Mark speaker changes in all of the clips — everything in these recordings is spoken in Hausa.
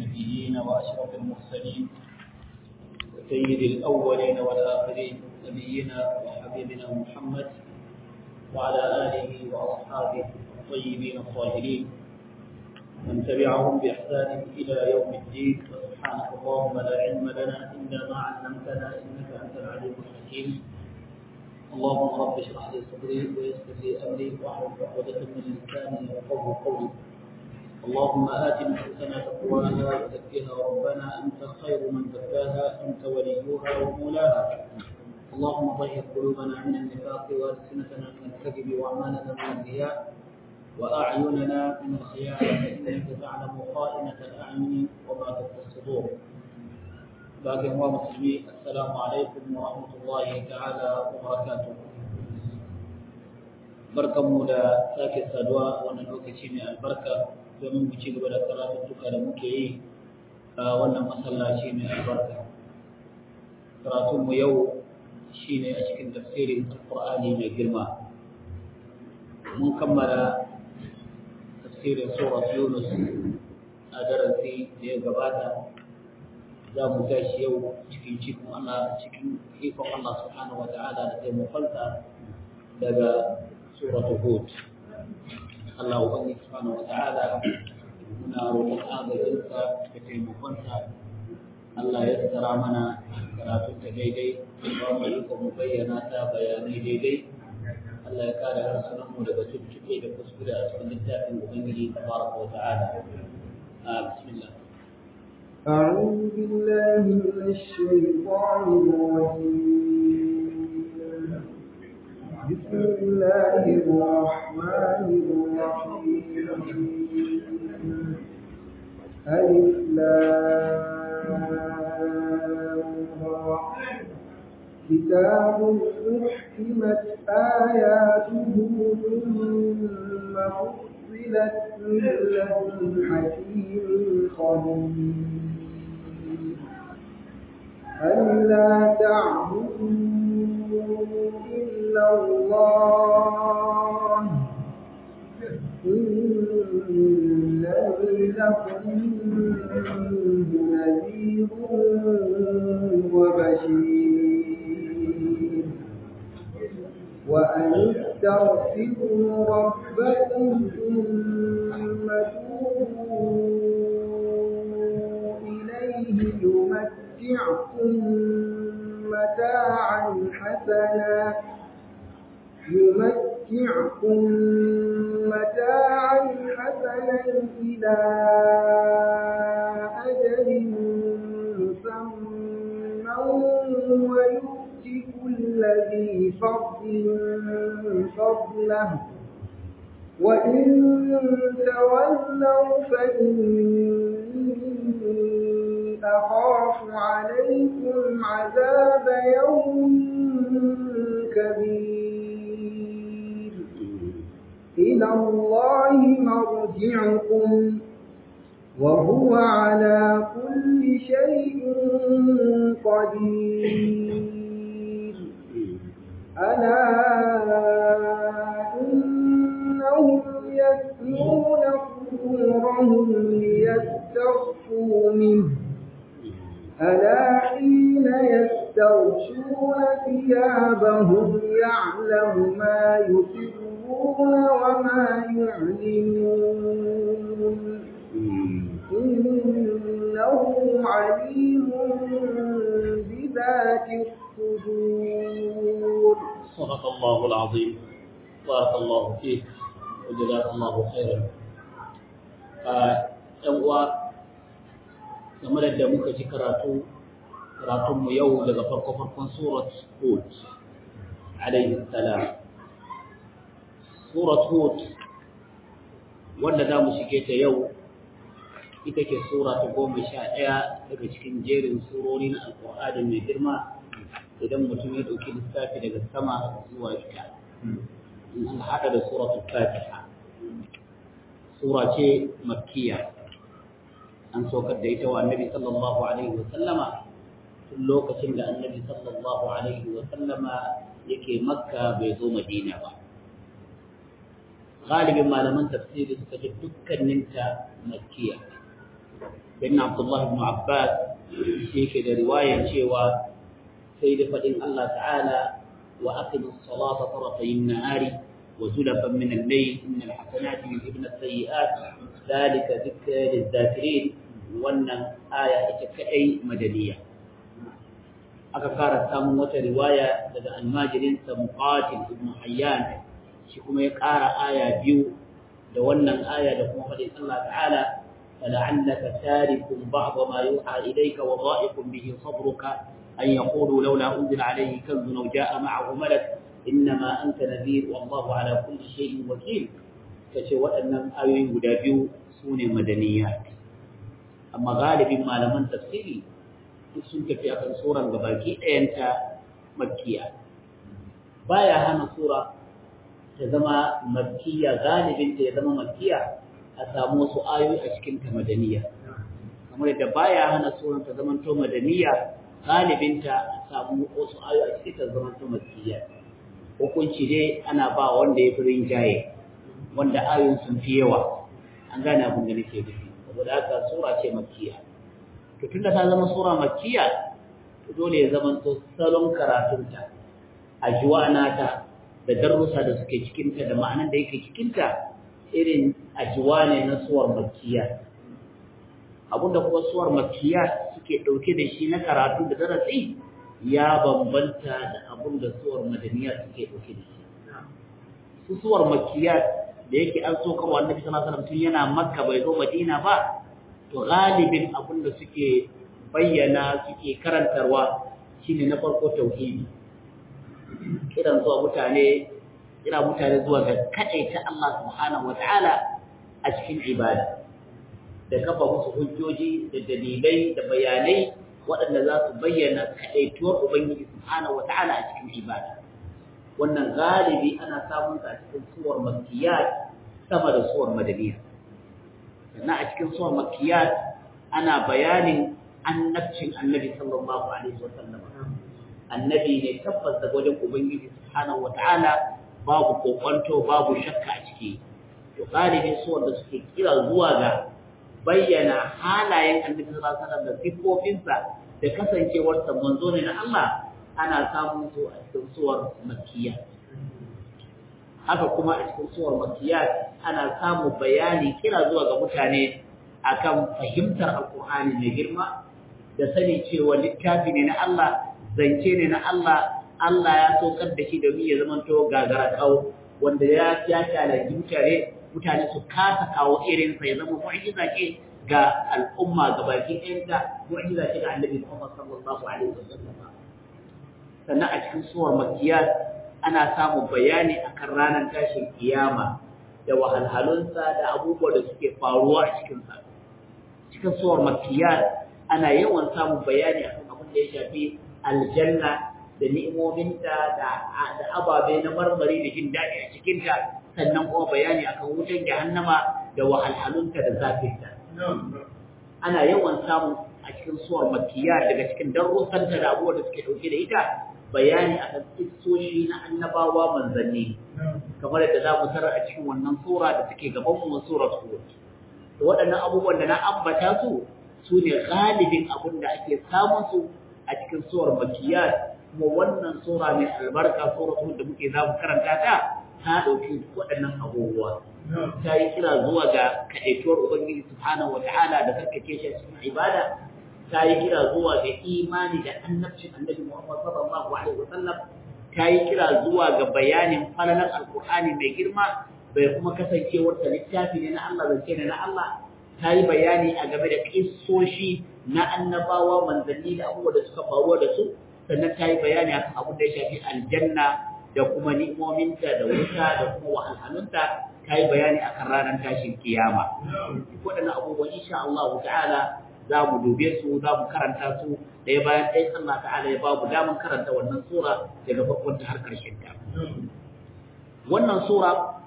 Speaker 1: النبيين وأشرف المرسلين سيد الأولين والآخرين نبينا وحبيبنا محمد وعلى آله وأصحابه الطيبين الطاهرين من تبعهم بإحسان إلى يوم الدين وسبحانك اللهم لا علم لنا إلا ما علمتنا إنك أنت العليم الحكيم اللهم رب اشرح لي صدري ويسر لي أمري واحلل عقدة من لساني يفقهوا قولي اللهم آت نفوسنا تقواها وزكها ربنا أنت خير من زكاها أنت وليها ومولاها اللهم طهر قلوبنا من النفاق وألسنتنا من الكذب وأعمالنا من الرياء وأعيننا من الخيانة إنك تعلم خائنة الأعين وما تخفي الصدور باقي هو مسلمين السلام عليكم ورحمة الله تعالى وبركاته barkanmu da sake saduwa wannan lokaci mai albarka domin mu ci gaba da karatuttuka da muke yi a wannan masallaci mai albarka karatunmu yau shine a cikin tafsirin alqur'ani mai girma mun kammala tafsirin surat yunus a darasi da ya gabata za mu tashi yau cikin cikin Allah cikin ikon Allah subhanahu wata'ala da taimakonsa daga surat hud Allah ubangiji subhanahu wata'ala muna roƙon agajinsa da taimakonsa Allah ya tsara mana karatun ta daidai ba mu ikon mu bayyana ta bayanai daidai Allah ya kare harsunan mu daga tuntuɓe da kuskure a cikin littafin Ubangiji tabaraka wa ta'ala. Bismillah.
Speaker 2: أعوذ بالله من الشيطان الرجيم بسم الله الرحمن الرحيم ألف كتاب أحكمت آياته ثم فصلت من لدن حكيم خبير ألا تعبدوا إلا الله إنني لكم نذير وبشير وأن استغفروا ربكم ثم توبوا إليه يمتعكم متاعا حسنا يمتعكم متاعا حسنا إلى أجل مسمى ويؤتي كل ذي فضل فضله وإن تولوا فإني أخاف عليكم عذاب يوم كبير إلى الله مرجعكم وهو على كل شيء قدير ألا إنهم يثنون صدورهم ليستخفوا منه ألا حين يستغشون ثيابهم يعلم ما يسرون وما يعلنون إنه عليم بذات الصدور
Speaker 1: صدق الله العظيم بارك الله فيك وجزاك الله خيرا ɗan uwa game da muka ji karatu karatunmu yau daga farko farkon surat hud alaihi salam surat hud wanda za mu shige ta yau ita ke sura ta goma sha ɗaya daga cikin jerin surori na alƙur'ani mai girma idan mutum ya ɗauki lissafi daga sama zuwa ita in an haɗa da suratul fatiha sura ce makkiya an saukar da ita wa annabi sallallahu alaihi wa sallama tun lokacin da annabi sallallahu alaihi wa sallama yake makka bai zo madina ba galibin malaman tafsiri suka ce dukkaninta makkiya bin Abdullah ibn Abbas yake da riwayar cewa sai da fadin Allah ta'ala wa aqimus salata tarafayn nahari wa zulafan min al-layl innal hasanati yudhibna as-sayyi'at dhalika dhikra lidh-dhakirin wannan aya ita kadai madaniya aka fara samun wata riwaya daga almajirin sa muqatil ibn hayyan shi kuma ya ƙara aya biyu da wannan aya da kuma faɗin Allah ta'ala فلعلك تارك بعض ما يوحى إليك وضائق به صدرك أن يقولوا لولا أنزل عليه كنز أو جاء معه ملك إنما أنت نذير والله على كل شيء وكيل كشوى أن آيوين قدابيو سون مدنيات أما غالب ما لمن تفسيري sun tafi akan suran gabaki ɗayanta makkiya baya hana sura ta zama makkiya galibinta ya zama makkiya a samu wasu ayoyi a cikin ta madaniya kamar yadda baya hana suran ta zama to madaniya galibinta a samu wasu ayoyi a cikin ta zama to makkiya hukunci dai ana ba wanda ya fi rinjaye wanda ayoyin sun fi yawa an gane abin da nake nufi saboda haka sura ce makkiya to tunda ta zama sura makkiya to dole ya zama to salon karatunta ajuwanata da darussa da suke cikinta da ma'anar da yake cikinta irin ajuwa ne na suwar makkiya abinda kuma suwar makkiya suke ɗauke da shi na karatu da darasi ya bambanta da abinda suwar madaniya suke ɗauke da shi su suwar makkiya da yake an so kawo annabi sallallahu alaihi wasallam tun yana makka bai zo madina ba to galibin abin da suke bayyana suke karantarwa shine na farko tauhidi kiran zuwa mutane kira mutane zuwa ga ta Allah subhanahu wataala a cikin ibada da kafa musu hujjoji da dalilai da bayanai waɗanda za su bayyana kaɗaituwar ubangiji subhanahu wataala a cikin ibada wannan galibi ana samun sa a cikin suwar makkiyat sama da suwar madaniya sannan a cikin suwar makiyat ana bayanin annabcin annabi sallallahu alaihi wa sallam annabi ne tabbas da wajen ubangiji subhanahu wa ta'ala babu kokonto babu shakka a ciki to galibin suwar da suke kira zuwa ga bayyana halayen annabi sallallahu alaihi wa sallam da siffofinsa da kasancewarsa manzo ne na Allah ana samun su a cikin suwar makiyat haka kuma a cikin suwar makiyat ana samun bayani kira zuwa ga mutane akan fahimtar alkur'ani mai girma da sani cewa littafi ne na Allah zance ne na Allah Allah ya saukar da shi domin ya zama to gagara kawo wanda ya ya talaji mutane mutane su kasa kawo irin sa ya zama mu'jiza ce ga al'umma gabaki ɗayanta mu'jiza ce ga annabi Muhammad sallallahu alaihi wasallam sannan a cikin suwar makiyat ana samun bayani akan ranar tashin kiyama da wahalhalunsa da abubuwa da suke faruwa a cikinsa cikin suwar makiyar ana yawan samun bayani akan abin da ya shafi aljanna da ni'imominta da ababe na marmari da jin daɗi a cikinta sannan kuma bayani akan wutan jahannama da wahalhalunta da zafinta ana yawan samun a cikin suwar makiyar daga cikin darussanta da abubuwa da suke ɗauke da ita bayani akan kissoshi na annabawa manzanni kamar yadda za mu tarar a cikin wannan sura da take gaban mu surar Hud to waɗannan abubuwan da na ambata su su ne galibin abin da ake samun su a cikin surar Makkiyat kuma wannan sura mai albarka surar Hud da muke za mu karanta ta ta ɗauki waɗannan abubuwa ta yi kira zuwa ga kaɗaituwar Ubangiji subhanahu wa ta'ala da karkace shi a cikin ibada ta yi kira zuwa ga imani da annabcin annabi Muhammad sallallahu alaihi wasallam ta yi kira zuwa ga bayanin falalan alkur'ani mai girma bai kuma kasancewar ta littafi ne na Allah zance ne na Allah ta yi bayani a game da kissoshi na annabawa manzanni da abubuwa da suka faruwa da su sannan ta yi bayani akan abin da ya shafi aljanna da kuma ni'imominta da wuta da kuma wahalhalunta ta yi bayani akan ranar tashin kiyama duk waɗannan abubuwan insha Allah ta'ala za mu dube su za mu karanta su ɗaya bayan ɗaya Allah ta'ala ya babu damar karanta wannan sura daga farkon ta har ƙarshen ta wannan sura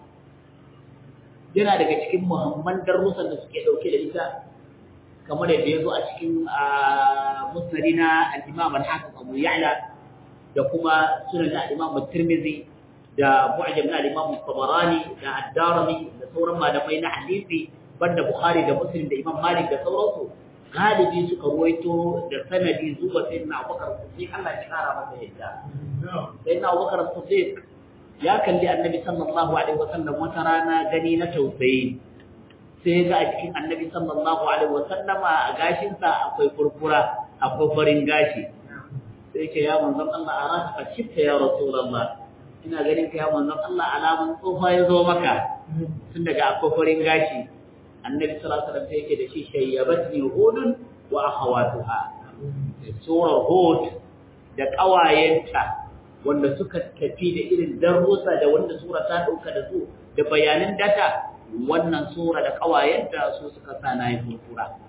Speaker 1: yana daga cikin muhimman darussan da suke ɗauke da ita kamar yadda ya zo a cikin musnadi na al-Imam al-Hafiz Abu Ya'la da kuma sunan al-Imam Tirmidhi da mu'jam na al-Imam Tabarani da Ad-Darimi da sauran malamai na hadisi banda Bukhari da Muslim da Imam Malik da sauransu galibi suka ruwaito da sanadi zuwa sai na Abubakar Siddiq Allah ya kara masa yadda sai na Abubakar Siddiq ya kalli Annabi sallallahu alaihi wasallam wata rana gani na tausayi sai ga a cikin Annabi sallallahu alaihi wasallama a gashin sa akwai furfura akwai farin gashi sai ce ya manzon Allah a rasa ka shifta ya Rasulullah ina ganin ka ya manzon Allah alamun tsofa ya zo maka tun daga akwai farin gashi annabi sallallahu alaihi wasallam yake da shi shayyabatni hudun wa akhawatuha sura hud da kawayenta wanda suka tafi da irin darussa da wanda sura ta dauka da su da bayanan data wannan sura da kawayenta su suka sa na yin furfura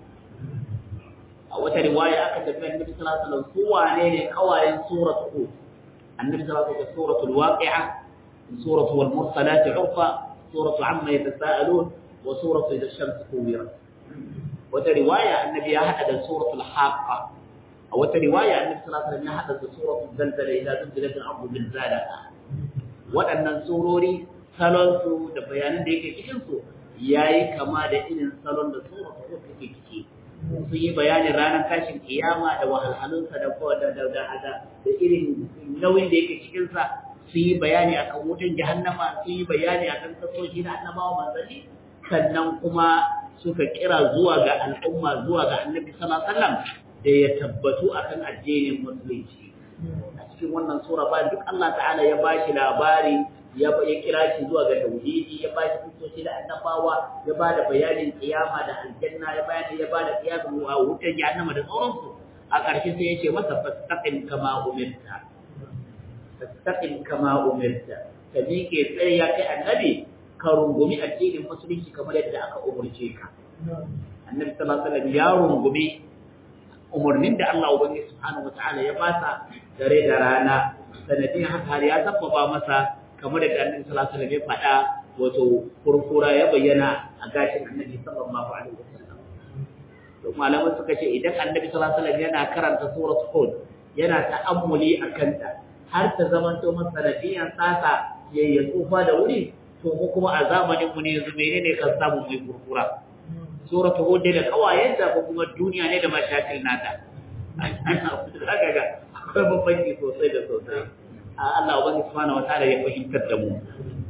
Speaker 1: a wata riwaya aka tafi annabi sallallahu alaihi wasallam su wane ne kawayen surat hud annabi sallallahu alaihi wasallam suratul waqi'a suratul mursalat urfa suratul amma yatasaalun وسورة إذا الشمس كورت وترواية النبي أحد سورة الحاقة أو رواية النبي صلى الله عليه وسلم أحد سورة الزلزلة إذا زلزلت الأرض زلزالها waɗannan surori salonsu da bayanan da yake cikinsu ya yi kama da irin salon da surar da take ciki sun yi bayanin ranar tashin kiyama da wahalhalunsa da da irin nauyin da yake cikinsa sun yi bayani akan wutan jahannama sun yi bayani akan kasoshi na annabawa manzanni sannan kuma suka kira zuwa ga al'umma zuwa ga annabi sallallahu alaihi wasallam da ya tabbatu akan addinin musulunci a cikin wannan sura ba duk Allah ta'ala ya bashi labari ya ya kira shi zuwa ga tauhidi ya bashi kusoci da annabawa ya bada bayanin kiyama da aljanna ya bayani ya bada kiyamu a wutar jahannama da sauransu a ƙarshe sai ya ce masa fastaqim kama umirta fastaqim kama umirta ka miƙe tsaye ya kai annabi ka rungumi addinin musulunci kamar yadda aka umurce ka annabi sallallahu alaihi wasallam ya rungumi umurnin da Allah ubangiji subhanahu wataala ya basa dare da rana sanadin haka har ya tabbaba masa kamar da annabi sallallahu alaihi wasallam ya faɗa wato furfura ya bayyana a gashin annabi sallallahu alaihi wasallam to malamai suka ce idan annabi sallallahu alaihi wasallam yana karanta suratul hud yana ta'ammuli akan ta har ta zamanto masa sanadiyan sasa yayin tsufa da wuri to mu kuma a zamanin mu ne yanzu menene kan samu mai kurkura suratul hud da kawayenta ko kuma duniya ne da mashakil nata haka ga akwai bambanci sosai da sosai Allah ubangiji subhanahu wataala ya fahimtar da mu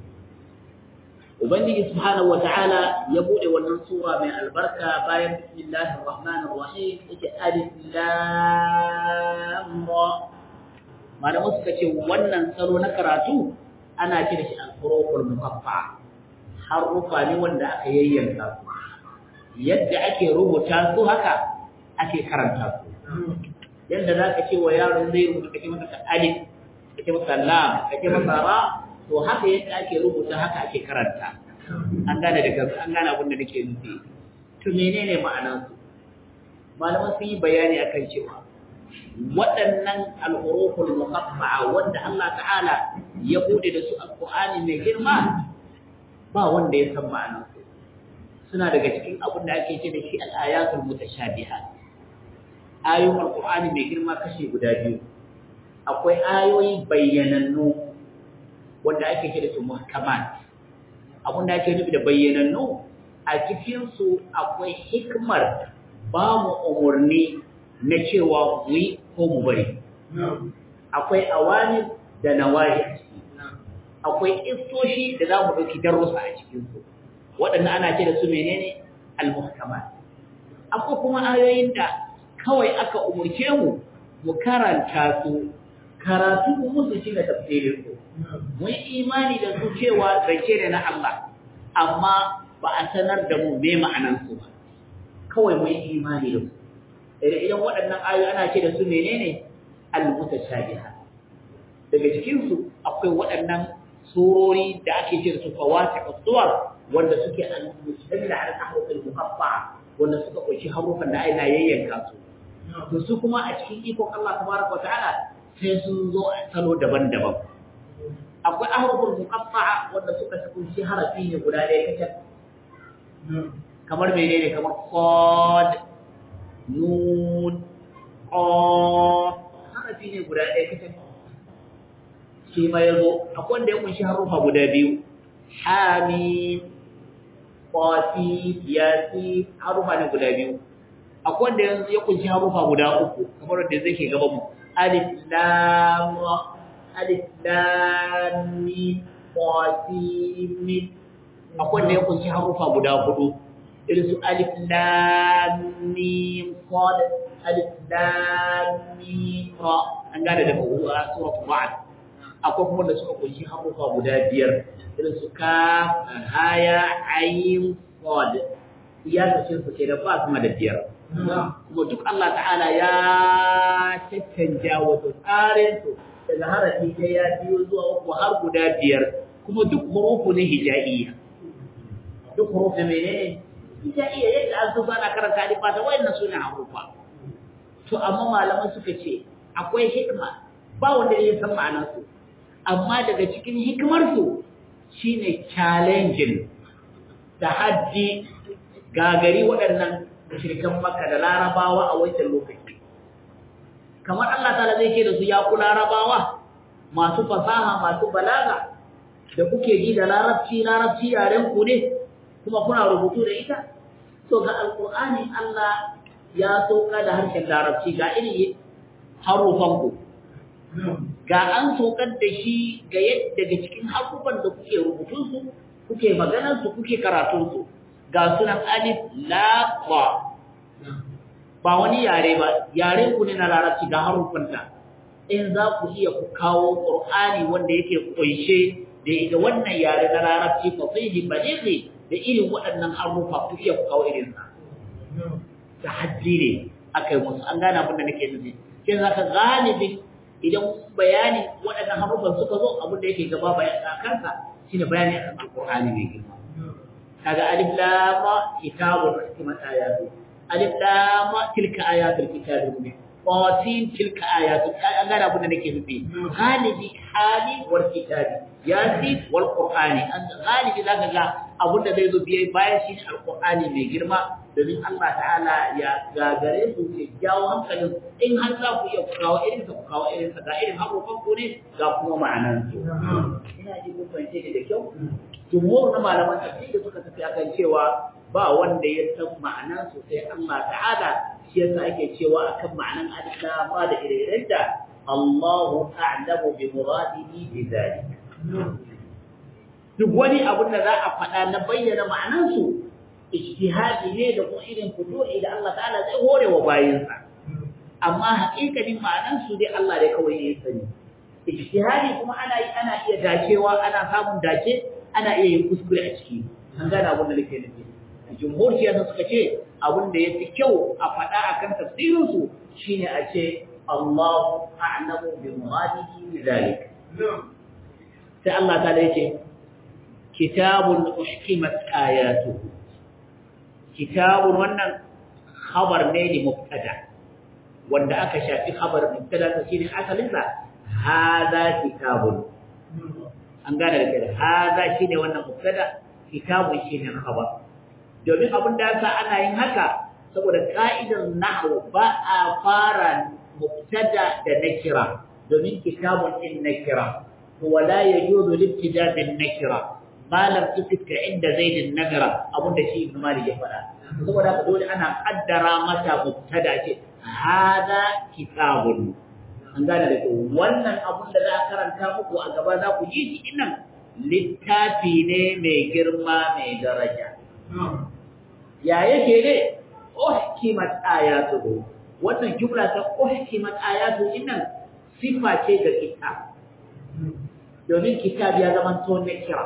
Speaker 1: ubangiji subhanahu wataala ya bude wannan sura mai albarka bayan bismillahir rahmanir rahim yake alif lam ra malamu suka ce wannan salo na karatu ana ce da shi al-huruful muqaffa harufa ne wanda aka yayyanka su yadda ake rubuta su haka ake karanta su yadda za ka ce wa yaron zai rubuta kake masa alif kake masa lam kake masa ra to haka yadda ake rubuta haka ake karanta an gane da kansu an gane abin da nake nufi to menene ma'anar su malaman sun yi bayani akan cewa waɗannan al-huruful muqaffa'a wanda Allah ta'ala ya bude da su alqur'ani mai girma ba wanda ya san ma'anar su suna daga cikin abin da ake ce da shi al-ayatul mutashabihat ayoyin alqur'ani mai girma kashi guda biyu akwai ayoyi bayyanannu wanda ake ce da su muhkamat abin da ake nufi da bayyanannu a cikin su akwai hikmar ba mu umurni na cewa mu yi ko mu bari akwai awani da nawahi akwai istoshi da za mu ɗauki darussa a cikinsu waɗannan ana ce da su menene al-muhkamat akwai kuma ayoyin da kawai aka umurce mu mu karanta su karatu musu shi da tafsirin su mu yi imani da su cewa zance ne na Allah amma ba a sanar da mu me ma'anan su ba kawai mu yi imani da su idan waɗannan ayoyi ana ce da su menene al-mutashabiha daga cikin su akwai waɗannan surori da ake ce da su fawatiq as-suwar wanda suke al-mustamila ala tahruf al-muqaffa wanda suka kunshi harufan da aina yayyanka su to su kuma a cikin ikon Allah tabaraka ta'ala sai sun zo a salo daban-daban akwai ahruful muqaffa wanda suka kunshi harafi ne guda ɗaya kacal kamar menene kamar qad nun qaf harafi ne guda ɗaya kacal shi ma yazo akwai wanda ya kunshi harufa guda biyu hamim qasi yasi harufa ne guda biyu akwai wanda yanzu ya kunshi harufa guda uku kamar wanda zai ke gaban mu alif lam alif lam mim qasi mim akwai wanda ya kunshi harufa guda hudu irin su alif lam mim sad alif lam mim ra an gane da suratul ra'd akwai kuma da suka kunshi harufa guda biyar irin su ka haya ayin sad ya kashin su ke da ba kuma da biyar kuma duk Allah ta'ala ya caccanja wato tsarin su daga harafi ta ya biyo zuwa uku har guda biyar kuma duk hurufu ne hijaiya duk hurufu ne menene hijaiya yadda an zuba na karanta alifa da wayannan suna harufa to amma malaman suka ce akwai hikima ba wanda ya san ma'anar su amma daga cikin hikimar su shine challenging tahaddi gagari waɗannan shirkan maka da larabawa a wancan lokaci kamar Allah ta'ala zai ce da su ya ku larabawa masu fasaha masu balaga da kuke ji da larabci larabci yaren ku ne kuma kuna rubutu da ita to ga alqur'ani Allah ya sauka da harshen larabci ga irin harufan ku ga an saukar da shi ga yadda daga cikin harufan da kuke rubutun su kuke maganar su kuke karatun su ga sunan alif la ba ba wani yare ba yare ku ne na larabci ga harufanta in za ku iya ku kawo qur'ani wanda yake kunshe da ita wannan yare na larabci fasihi balighi da irin waɗannan harufa ku iya ku kawo irin sa tahaddi ne akai musu an gane abin da nake nufi kin zaka galibin idan bayani waɗannan harufan suka zo abin da yake gaba bayan kansa shine bayani akan alqur'ani mai girma kaga alif lam kitabun hikmat ayatu alif lam tilka ayatul kitabil mubin qasim tilka ayatu an gane abin da nake nufi galibi hali wal kitabi yasin wal qur'ani an galibi zaka ga abin da zai zo biye bayan shi ne alqur'ani mai girma domin Allah ta'ala ya gagare su ke jawo hankalin in har za ku iya kawo irin ku kawo irin sa ga irin haƙoƙan ku ne ga kuma ma'anan su ina ji ku fahimce da kyau jumhur na malaman tafsiri suka tafi akan cewa ba wanda ya san ma'anan su sai Allah ta'ala shi yasa ake cewa akan ma'anan alif ba da ire da Allahu a'lamu bi muradihi bi dhalik duk wani abin da za a faɗa na bayyana ma'anan su ijtihadi ne da kuma irin fudu'i da Allah ta'ala zai hore wa bayinsa amma haƙiƙanin ma'anan su dai Allah dai kawai ya sani ijtihadi kuma ana yi ana iya dacewa ana samun dace ana iya yin kuskure a ciki an gane abin da nake nufi jumhur shi yasa suka ce abin da yafi kyau a faɗa akan tafsirin su shine a ce Allahu a'lamu bi muradihi bi zalik sai Allah ta yace kitabun uhkimat ayatuhu kitabun wannan khabar ne li mubtada wanda aka shafi khabar mubtada ta shine asalin sa hadha kitabun an gane da kai hadha shine wannan mubtada kitabun shine khabar domin abin da yasa ana yin haka saboda ka'idar nahwu ba a fara mubtada da nakira domin kitabun din nakira wala yajuzu libtida bin nakira ma lam tufitka inda zaidin nagara abin da shi ibn malik ya faɗa saboda haka dole ana kaddara mata mubtada ce hada kitabun an gane da wannan abun da za a karanta muku a gaba za ku ji shi nan littafi ne mai girma mai daraja ya yake ne uhkimat ayatuhu wannan jumla ta uhkimat ayatu innan sifa ce ga kitab domin kitab ya zama to na kira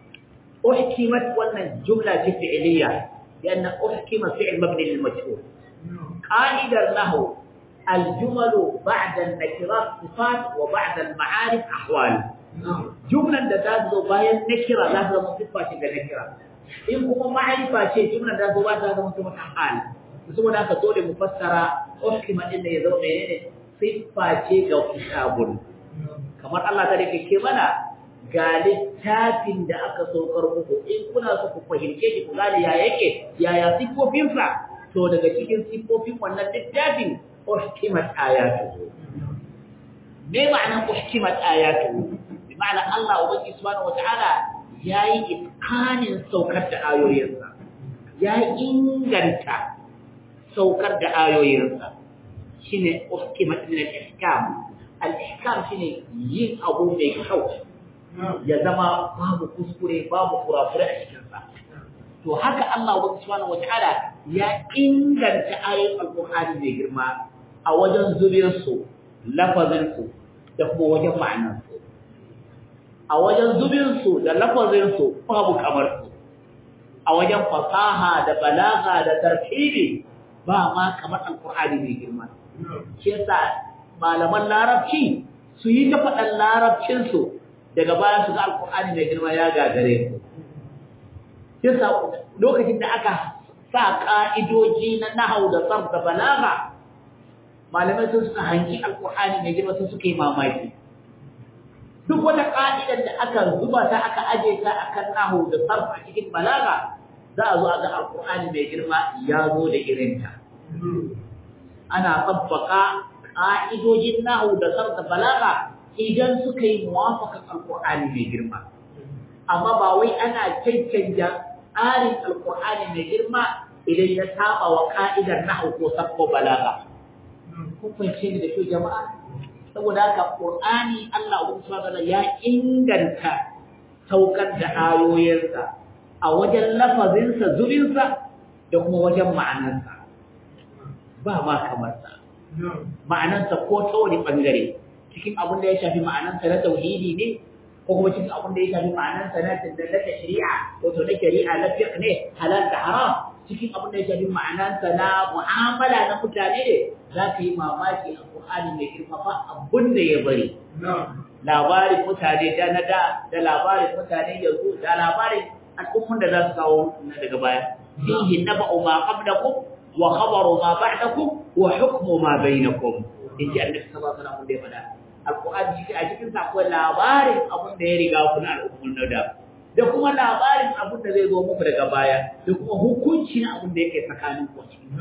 Speaker 1: أحكمت وأن جملة فعلية لأن أحكم فعل مبني للمجهول قائدا له الجمل بعد النكرات صفات وبعد المعارف أحوال جملة ذات باية نكرة ذات صفة نكرة إن كما معرفة شيء جملة ذات باية ذات صفة حال saboda haka dole mu fassara uhkima din da ya zama menene siffa ce ga kitabun kamar Allah ta dake ke mana ga littafin da aka saukar muku in kuna so ku fahimce shi ku gane ya yake yaya siffofinsa to daga cikin siffofin wannan littafin uhkimat ayatu me ma'anar uhkimat ayatu bi ma'ana Allah ubangi subhanahu wata'ala ya yi iskanin saukar da ayoyinsa ya inganta saukar da ayoyinsa shi ne uskimat min al-ihkam al-ihkam shi ne yin abu mai kyau ya zama babu kuskure babu kurakure a cikinsa to haka Allah subhanahu wataala ya inganta ayoyin alqur'ani mai girma a wajen zubinsu lafazinsu da kuma wajen ma'anarsu a wajen zubinsu da lafazinsu babu kamar su a wajen fasaha da balaga da tartibi ba ma kamar alkur'ani mai girma shi yasa malaman larabci su yi ta faɗan larabcinsu daga baya su ga alkur'ani mai girma ya gagare su yasa lokacin da aka sa ka'idoji na nahau da sarf da balaga malamai sun suka hanki alkur'ani mai girma sun suka yi mamaki duk wata ka'idar da aka zuba ta aka aje ta akan nahu da sarf a cikin balaga za a zo a ga alkur'ani mai girma ya zo da irinta ana tsabbaka ka'idojin nahu da sarf da balaga idan suka yi muwafakan alkur'ani mai girma amma ba wai ana cancanja tsarin alkur'ani mai girma idan ya saba wa ka'idar nahu ko sarf ko balaga kun fahimce ni da kyau jama'a saboda haka qur'ani Allah subhanahu ya inganta saukar da ayoyinsa a wajen lafazinsa zubinsa da kuma wajen ma'anarsa ba ma kamar sa ma'anarsa ko ta wani bangare cikin abin da ya shafi ma'anarsa na tauhidi ne ko kuma cikin abin da ya shafi ma'anarsa na na shari'a wato na shari'a na fiqh ne halal da haram cikin abin da ya shafi ma'anarsa na mu'amala na mutane ne za ka yi mamaki a Qur'ani mai girma ba abin da ya bari labarin mutane da na da da labarin mutane yanzu da labarin al'ummun da za su kawo na daga baya fihi naba'u ma qablakum wa khabaru ma ba'dakum wa hukmu ma bainakum in ji annabi sallallahu alaihi wasallam da ya faɗa alqur'ani shi a cikin sa akwai labarin abin da ya riga ku na al'ummun na da da kuma labarin abin da zai zo muku daga baya da kuma hukunci na abin da yake tsakanin ku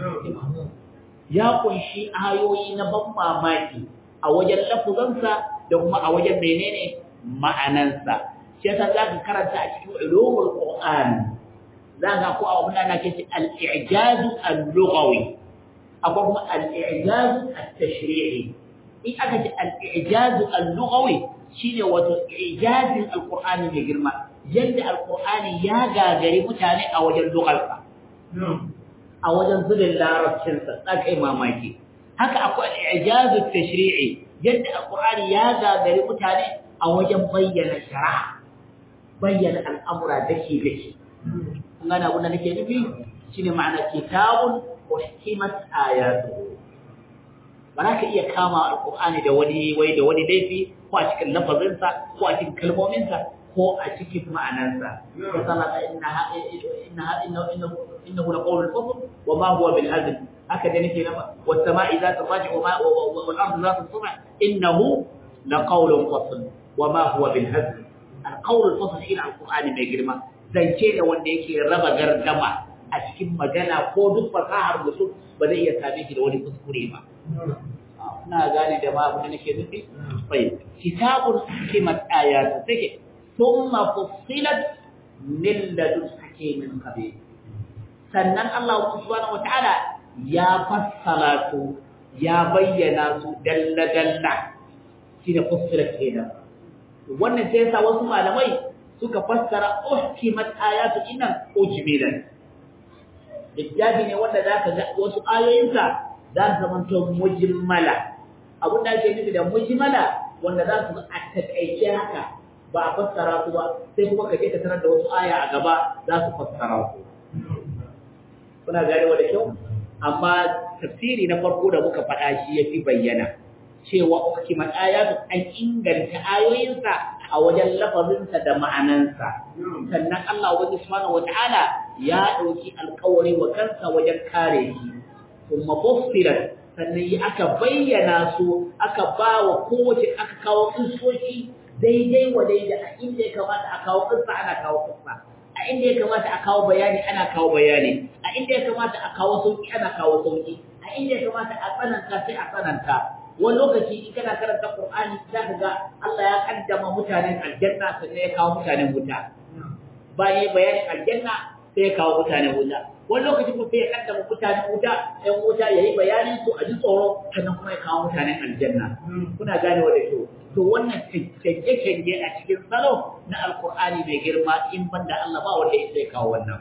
Speaker 1: ya kunshi ayoyi na ban mamaki a wajen lafuzansa da kuma a wajen menene ma'anansa shi yasa za ka karanta a cikin ulumul qur'an za ka ko abu da nake ce al-i'jaz al-lughawi akwai kuma al-i'jaz at-tashri'i in aka ce al-i'jaz al-lughawi shine wato i'jazin al-qur'ani mai girma yadda al-qur'ani ya gagari mutane a wajen lugharsa a wajen zubin larabcinsa tsakai mamaki haka akwai al-i'jaz at-tashri'i yadda al-qur'ani ya gagari mutane a wajen bayyana shari'a bayyana al'amura dake dake kun gane abin da nake nufi shine ma'ana kitabun uhkimat ayatu ba za ka iya kama alqur'ani da wani wai da wani laifi ko a cikin lafazinsa ko a cikin kalmominsa ko a cikin ma'anarsa sallallahu innaha innaha innahu innahu laqawlul fasl wa ma huwa bil hazl haka da nake nama was sama'i zat raji wa ma wal ardi zat sama innahu laqawlul fasl wa ma huwa bil hazl al qawlul fasl shi alqur'ani mai girma zance ne wanda yake raba gardama a cikin magana ko duk fasahar mutum ba zai iya same shi da wani kuskure ba ina gane da ma abin da nake nufi bai kitabun hikimat ayatu take thumma fussilat min ladun hakimin khabir sannan Allah subhanahu wataala ya fassala su ya bayyana su dalla dalla shine fussilat kenan wannan sai yasa wasu malamai suka fassara uhkimat ayatu innan ujmilan littafi ne wanda zaka ga wasu ayoyinsa za su zama to mujmala abin da ake nufi da mujmala wanda za su a takaice haka ba a fassara su ba sai kuma ka je ka tarar da wasu aya a gaba za su fassara su kuna ganewa da kyau amma tafsiri na farko da muka faɗa shi ya fi bayyana cewa uhkimat ayatu an inganta ayoyinsa a wajen lafazinsa da ma'anansa sannan Allah wani subhanahu wata'ala ya ɗauki alkawari wa kansa wajen kare shi kuma fussilat sannan yi aka bayyana su aka ba wa kowace aka kawo kisoshi daidai wa daidai a inda ya kamata a kawo kissa ana kawo kissa a inda ya kamata a kawo bayani ana kawo bayani a inda ya kamata a kawo sauki ana kawo sauki a inda ya kamata a tsananta sai a tsananta wani lokaci in kana karanta Qur'ani za ka ga Allah ya kaddama mutanen aljanna sannan ya kawo mutanen wuta bayan bayanin aljanna sai ya kawo mutane wuta wani lokaci kuma sai ya kaddama mutane wuta ɗan wuta ya yi bayanin su a ji tsoro sannan kuma ya kawo mutanen aljanna kuna gane wa da kyau to wannan canje-canje a cikin salo na alkur'ani mai girma in banda Allah ba wanda ya sai kawo wannan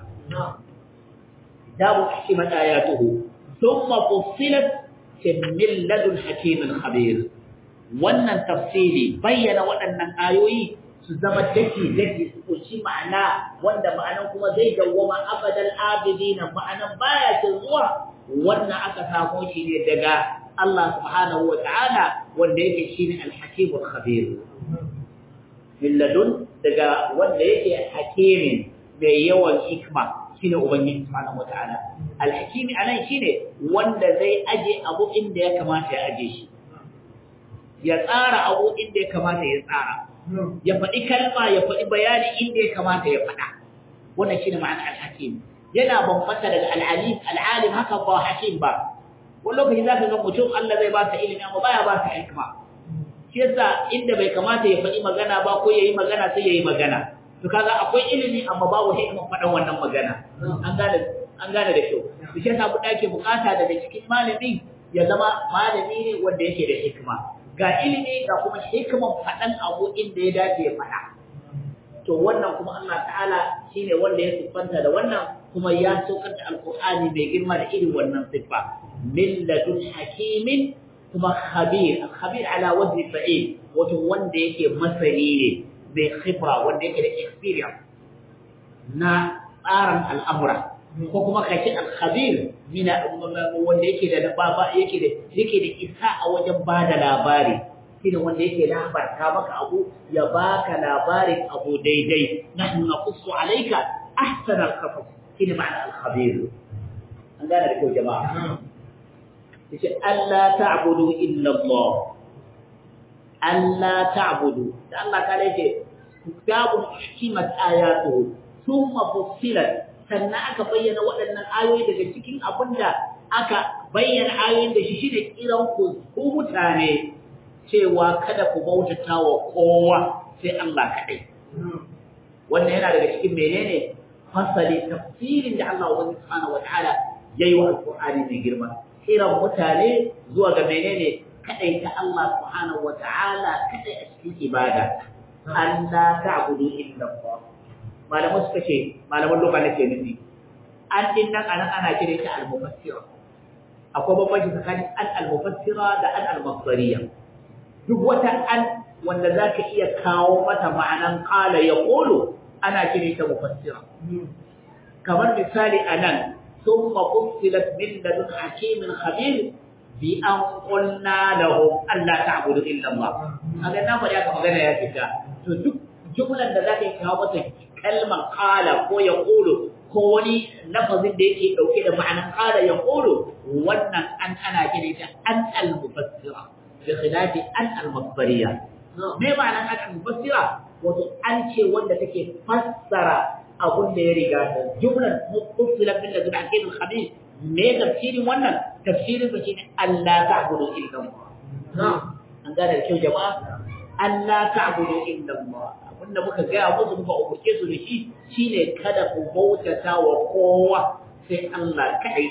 Speaker 1: dabu hikimat ayatuhu thumma fussilat min ladun hakimin khabir wannan tafsiri bayyana waɗannan ayoyi su zama daki daki su kunshi ma'ana wanda ma'anan kuma zai dawwama abadal abidina ma'anan baya cin zuwa wannan aka samo shi ne daga Allah subhanahu wa ta'ala wanda yake shine al-hakimul khabir min ladun daga wanda yake hakimin mai yawan hikma shine ubangiji subhanahu wa ta'ala al-hakimi anan shine wanda zai aje abu inda ya kamata ya aje shi ya tsara abu inda ya kamata ya tsara ya faɗi kalma ya faɗi bayani inda ya kamata ya faɗa wannan shine ma'ana al-hakim yana bambanta daga al-alim al-alim haka ba hakim ba wani lokaci za ka ga mutum Allah zai ba sa ilimi amma baya ba sa hikma shi yasa inda bai kamata ya faɗi magana ba ko yayi magana sai yayi magana to kaga akwai ilimi amma babu hikma faɗan wannan magana an gane an gane da kyau to shi yasa kuɗa ke bukata daga cikin malami ya zama malami ne wanda yake da hikma ga ilimi ga kuma hikman faɗan abu inda ya dace ya faɗa to wannan kuma Allah ta'ala shine wanda ya siffanta da wannan kuma ya saukar da alqur'ani mai girma da irin wannan siffa min ladun hakimin kuma khabir khabir ala wajhi fa'il wato wanda yake masani ne mai khibra wanda yake da experience na tsarin al'amura ko kuma kace al-khabir mina wanda yake da baba yake da yake da isa a wajen bada labari shine wanda yake labarta maka abu ya baka labarin abu daidai nahnu naqussu alayka ahsana al-qasas shine ma'ana al-khabir an gane da kyau jama'a yace Allah ta'budu illa Allah Allah ta'budu da Allah ta yake kitabun hikimat ayatuhu thumma fussilat sannan aka bayyana waɗannan ayoyi daga cikin abinda aka bayyana ayoyin da shi shine kiran ku ku mutane cewa kada ku bautata wa kowa sai Allah kaɗai wannan yana daga cikin menene fasali tafsirin da Allah subhanahu wataala yayi wa alqur'ani mai girma kiran mutane zuwa ga menene kadai ta Allah subhanahu wataala kadai a cikin ibada Allah ta'budu illa Allah malaman suka ce malaman loka nake nufi an din nan anan ana kire ta al-mufassira akwai bambanci tsakanin an al-mufassira da an al-masdariya duk wata an wanda zaka iya kawo mata ma'anan qala yaqulu ana kire ta mufassira kamar misali anan ثم فصلت من لدن حكيم خبير بأن قلنا لهم ألا تعبدوا إلا الله هذا نعم يا كما قال يا كتا duk jumlan da zaka kawo mata kalmar qala ko yaqulu ko wani lafazin da yake dauke da ma'anar qala yaqulu wannan an ana kire ta an al-mufassira bi khilafi an al-masdariya me ma'anar an al-mufassira wato an ce wanda take fassara abun da ya riga ta jumlar mufassila bil ladhi akid al-khabir me tafsirin wannan tafsirin sa shine Allah ta'budu illa Allah an gane da kyau jama'a Allah ta'budu illa Allah abinda muka ga musu muka umurce su da shi shine kada ku bautata wa kowa sai Allah kai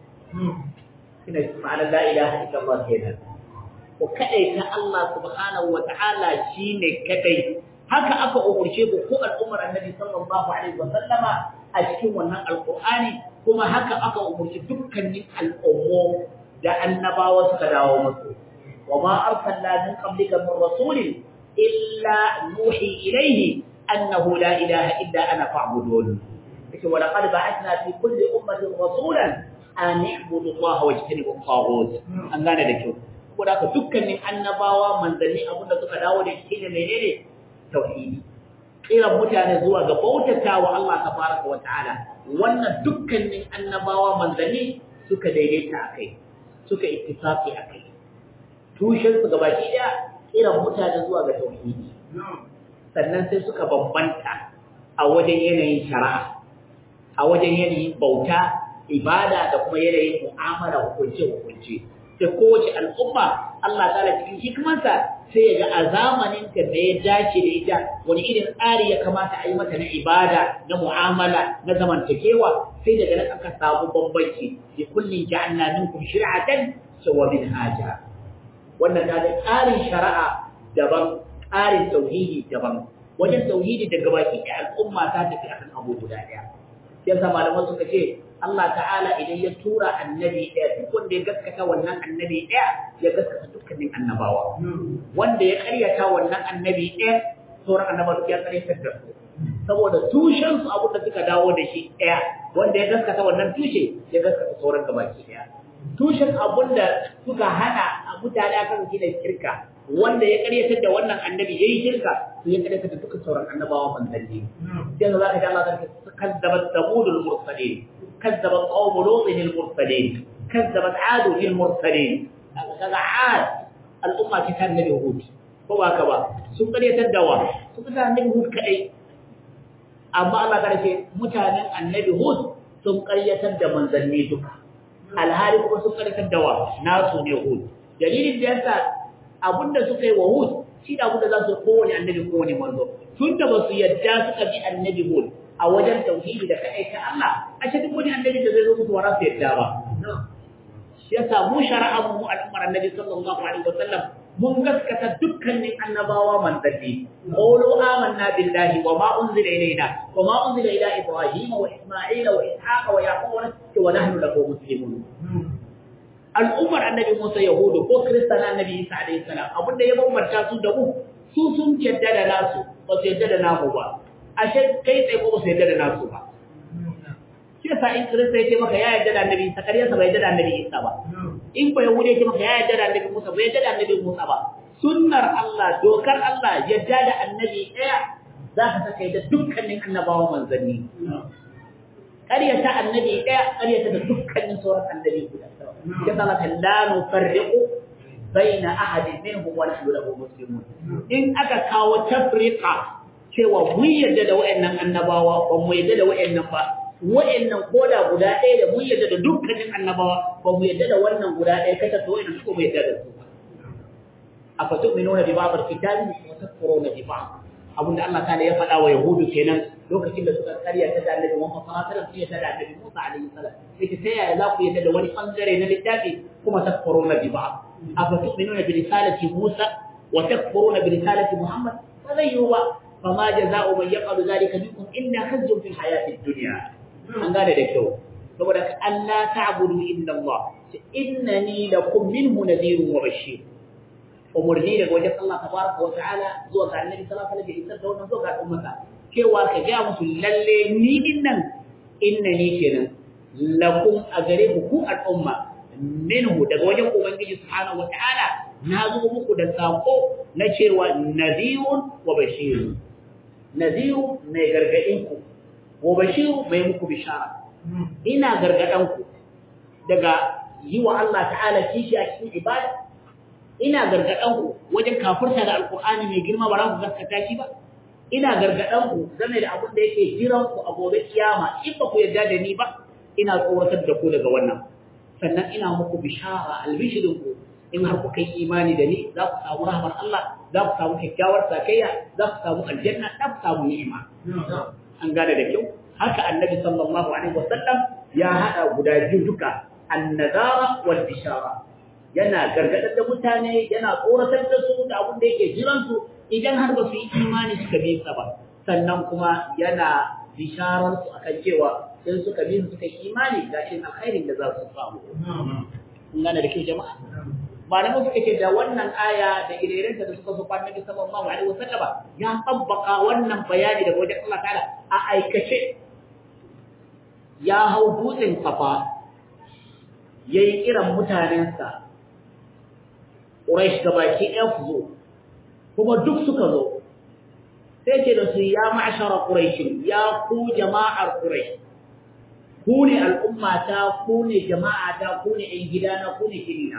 Speaker 1: ina ma'ana la ilaha illa Allah kenan ku kadai ta Allah subhanahu wa ta'ala shine kadai haka aka umurce ku ko al'ummar annabi sallallahu alaihi wa sallama a cikin wannan alqur'ani kuma haka aka umurci dukkanin al'ummo da annabawa suka dawo musu wa ma arsalna min qablika min rasulin illa nuhi ilayhi annahu la ilaha illa ana fa'budun kace wa laqad ba'athna fi kulli ummatin rasulan an i'budu Allah wa ijtanibu at-taghut an gane da kyau saboda haka dukkanin annabawa manzanni abinda suka dawo da shi ne menene tauhidi kiran mutane zuwa ga bautatawa Allah tabaraka wa ta'ala wannan dukkanin annabawa manzanni suka daidaita akai suka ittifaqi akai tushen su gabaki daya kiran mutane zuwa ga tauhidi sannan sai suka bambanta a wajen yanayin shari'a a wajen yanayin bauta ibada da kuma yanayin mu'amala hukunce hukunce sai da kowace al'umma Allah ta'ala cikin hikimarsa sai ya ga a zamanin ta da ya dace da ita wani irin tsari ya kamata a yi mata na ibada na mu'amala na zamantakewa sai daga nan aka samu bambanci bi kullin ja'alna minkum shir'atan wa minhaja wannan kaga tsarin shari'a daban tsarin tauhidi daban wajen tauhidi daga baki da al'umma ta tafi akan abu guda daya yasa malaman suka ce Allah ta'ala idan ya tura annabi ɗaya duk wanda ya gaskata wannan annabi ɗaya ya gaskata dukkanin annabawa wanda ya karyata wannan annabi ɗaya sauran annabawa ya karyatar da su saboda tushen su abin da suka dawo da shi ɗaya wanda ya gaskata wannan tushe ya gaskata sauran gabaki ɗaya tushen abin da suka hana a mutane akan shi da shirka wanda ya karyatar da wannan annabi yayi shirka to ya karyatar da dukkan sauran annabawa manzanni sai za ka ji Allah zai kazzabat samudul mursalin كذبت قوم لوط المرسلين كذبت عاد المرسلين kaga عاد الأمة كتاب النبي هود ko ba ka ba sun karyatar da wa sun karyatar annabi hud kadai amma Allah ta ce mutanen annabi hud sun karyatar da manzanni duka alhali kuma sun karyatar da wa nasu ne hud dalilin da yasa abinda suka yi wa hud shi da abinda za su kowane annabi kowane manzo tun da ba su yadda suka bi annabi hud a wajen tauhidi da kai ta Allah a cikin wani annabi da zai zo musu wara su yadda ba shi yasa mu shari'a mu al'ummar annabi sallallahu alaihi wasallam mun gaskata dukkanin annabawa manzanni qulu amanna billahi wa ma unzila ilayna wa ma unzila ila ibrahim wa isma'ila wa ishaqa wa yaqub wa nahnu lahu muslimun al'ummar annabi Musa yahudu ko kristan annabi Isa alaihi salam abinda ya bambanta su da mu su sun yadda da nasu ba su yadda da namu ba ashe kai tsaye ko ba su yadda da nasu ba shi yasa in kirista ya ce maka ya yadda da annabi Isa kariyarsa bai yadda da annabi Isa ba in ba yahudi ya ce maka ya yadda da annabi Musa bai yadda da annabi Musa ba sunnar Allah dokar Allah yadda da annabi ɗaya za ka saka da dukkanin annabawan manzanni ƙaryata annabi ɗaya ƙaryata da dukkanin sauran annabi guda ya zama la nufarriqu baina ahadin minhum wa nahnu lahu muslimun in aka kawo tafriqa cewa mun yarda da wayannan annabawa ba mu yarda da wayannan ba wayannan koda guda ɗaya da mun yarda da dukkanin annabawa ba mu yarda da wannan guda ɗaya kata to wayannan su mu yarda da su afa tu'minuna bi ba'd al-kitabi wa takfuruna bi ba'd abinda Allah ta'ala ya faɗa wa yahudu kenan lokacin da suka karya ta da annabi Muhammad sallallahu alaihi wasallam sai ta da annabi Musa alaihi salam sai ta yaya za ku yarda da wani bangare na littafi kuma takfuruna bi ba'd afa tu'minuna bi risalati Musa wa takfuruna bi risalati Muhammad fa zai yi ba فما جزاء من يفعل ذلك منكم إلا خزي في الحياة الدنيا an gane da kyau saboda ka Allah ta'budu illa Allah innani lakum minhu nadhirun wa bashir umurni daga wajen Allah tabaraka wa ta'ala zuwa ga Annabi sallallahu alaihi wasallam da wannan zuwa ga ummata cewa ka ga musu lalle ni dinnan innani kenan lakum a gare ku ku al'umma minhu daga wajen ubangiji subhanahu wa ta'ala na zo muku da sako na cewa nadhirun wa bashir nadhiru mai gargadinku wa bashiru mai muku bishara ina gargadanku daga yi wa Allah ta'ala kishi a cikin ibada ina gargadanku wajen kafirta da alkur'ani mai girma ba za ku gaskata shi ba ina gargadanku game da abin da yake jiran ku a gobe kiyama in ba ku yarda da ni ba ina tsoratar da ku daga wannan sannan ina muku bishara albishirinku in har kuka yi imani da ni za ku samu rahmar Allah za ku samu kyakkyawar sakayya za ku samu aljanna za ku samu ni'ima an gane da kyau haka annabi sallallahu alaihi wasallam ya hada guda biyu duka annazara wal bishara yana gargadar da mutane yana tsoratar da su da abin da yake jiran su idan har ba su yi imani suka bi sa ba sannan kuma yana bisharar su akan cewa in suka bi suka yi imani ga irin alkhairin da za su samu kun gane da kyau jama'a malamu suka ce da wannan aya da irerenta da suka so fa Nabi sallallahu alaihi wasallam ya tabbaka wannan bayani daga wajen Allah ta'ala a aikace ya hau dutsen safa yayi kiran mutanensa Quraysh gabaki ɗaya ku zo kuma duk suka zo sai ce da su ya ma'ashara Quraysh ya ku jama'ar Quraysh ku ne al'ummata ku ne jama'ata ku ne ƴan gidana ku ne kirina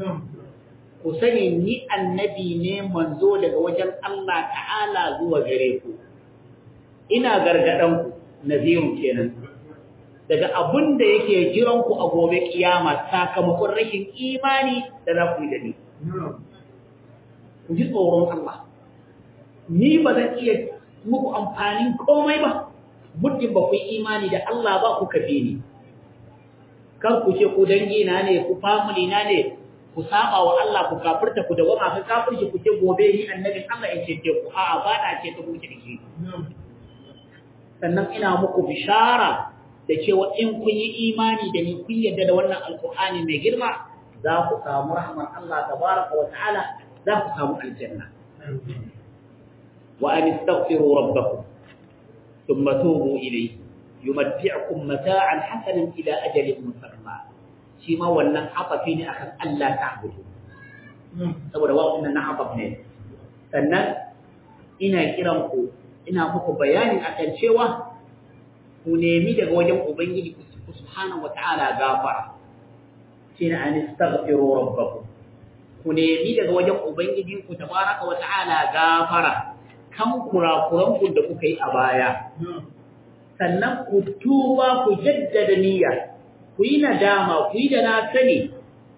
Speaker 1: ku sani ni annabi ne manzo daga wajen Allah ta'ala zuwa gare ku ina gargadan ku naziru kenan daga abin da yake jiran ku a gobe kiyama sakamakon rashin imani da za ku yi da ni ku ji tsoron Allah ni ba zan iya muku amfanin komai ba muddin ba ku yi imani da Allah ba ku kafe ni kar ku ce ku dangi na ne ku family na ne ku saba wa Allah ku kafirta ku da wama ka kafirci ku ce gobe ni annabin Allah in ce ku a'a ba na ce ta muke dake sannan ina muku bishara da cewa in kun yi imani da ni kun yarda da wannan alqur'ani mai girma za ku samu rahmar Allah tabaraka wa ta'ala za ku samu aljanna wa an istaghfiru rabbakum thumma tubu ilayhi yumatti'ukum mata'an hasanan ila ajalin musamma shi ma wannan afafi ne akan Allah ta'budu saboda wannan na afaf ne sannan ina kiran ku ina muku bayani akan cewa ku nemi daga wajen ubangiji ku subhanahu wata'ala gafara shine an istaghfiru rabbakum ku nemi daga wajen ubangiji ku tabaraka wata'ala gafara kan kurakuran ku da kuka yi a baya sannan ku tuba ku jaddada niyya ku yi nadama ku yi da na sani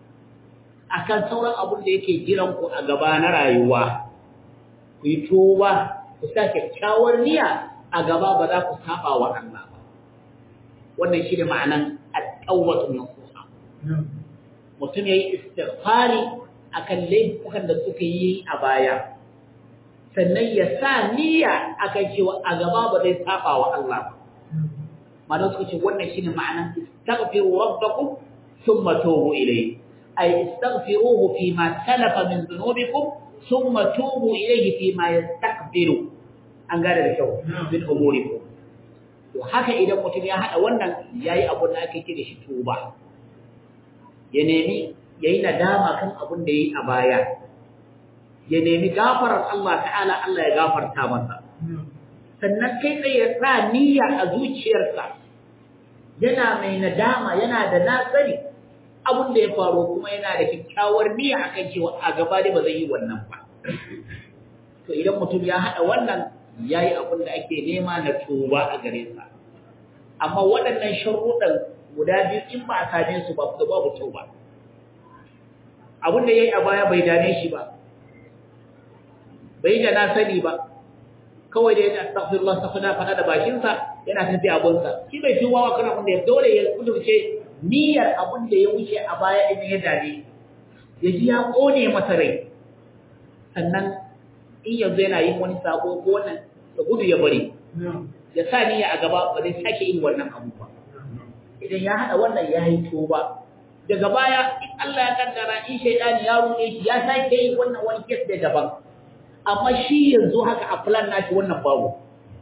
Speaker 1: akan sauran abin da yake jiran ku a gaba na rayuwa ku yi tuba ku sa kyakkyawar niyya a gaba ba za ku saba wa Allah ba wannan shi ne ma'anan alƙawwatu nasuha mutum yayi istighfari akan laifukan da suka yi a baya sannan ya sa niyya akan cewa a gaba ba zai saba wa Allah ba malam suka ce wannan shine ma'anan istaghfiru rabbakum thumma tubu ilayhi ay istaghfiruhu fi ma salafa min dhunubikum thumma tubu ilayhi fi ma yastaqbilu an gane da kyau min umurikum to haka idan mutum ya hada wannan yayi abun da ake kira shi tuba ya nemi yayi nadama kan abun da yayi a baya ya nemi gafarar Allah ta'ala Allah ya gafarta masa sannan kai tsaye ya sa niyya a zuciyarsa yana mai nadama yana da nasari abin da ya faru kuma yana da kyakkyawar niyya akan cewa a gaba dai ba zai yi wannan ba to idan mutum ya haɗa wannan yayi abin da ake nema na tuba a gare sa amma waɗannan sharuɗan guda biyu in ba a same su ba babu tuba abin da yayi a baya bai dame shi ba bai da na sani ba kawai da ya astaghfirullah astaghfirullah fada da bakinsa yana tafi abunsa shi bai tuba wa kana wanda ya dole ya kudurce niyyar abun da ya wuce a baya din ya dade ya ji ya kone masa rai sannan in yanzu yana yin wani sabo ko wannan da gudu ya bari ya sa niyya a gaba ba zai sake yin wannan abu ba idan ya hada wannan ya yi tuba daga baya in Allah ya kaddara in shaydani ya ruɗe shi ya sake yin wannan wani kes da daban amma shi yanzu haka a plan nashi wannan babu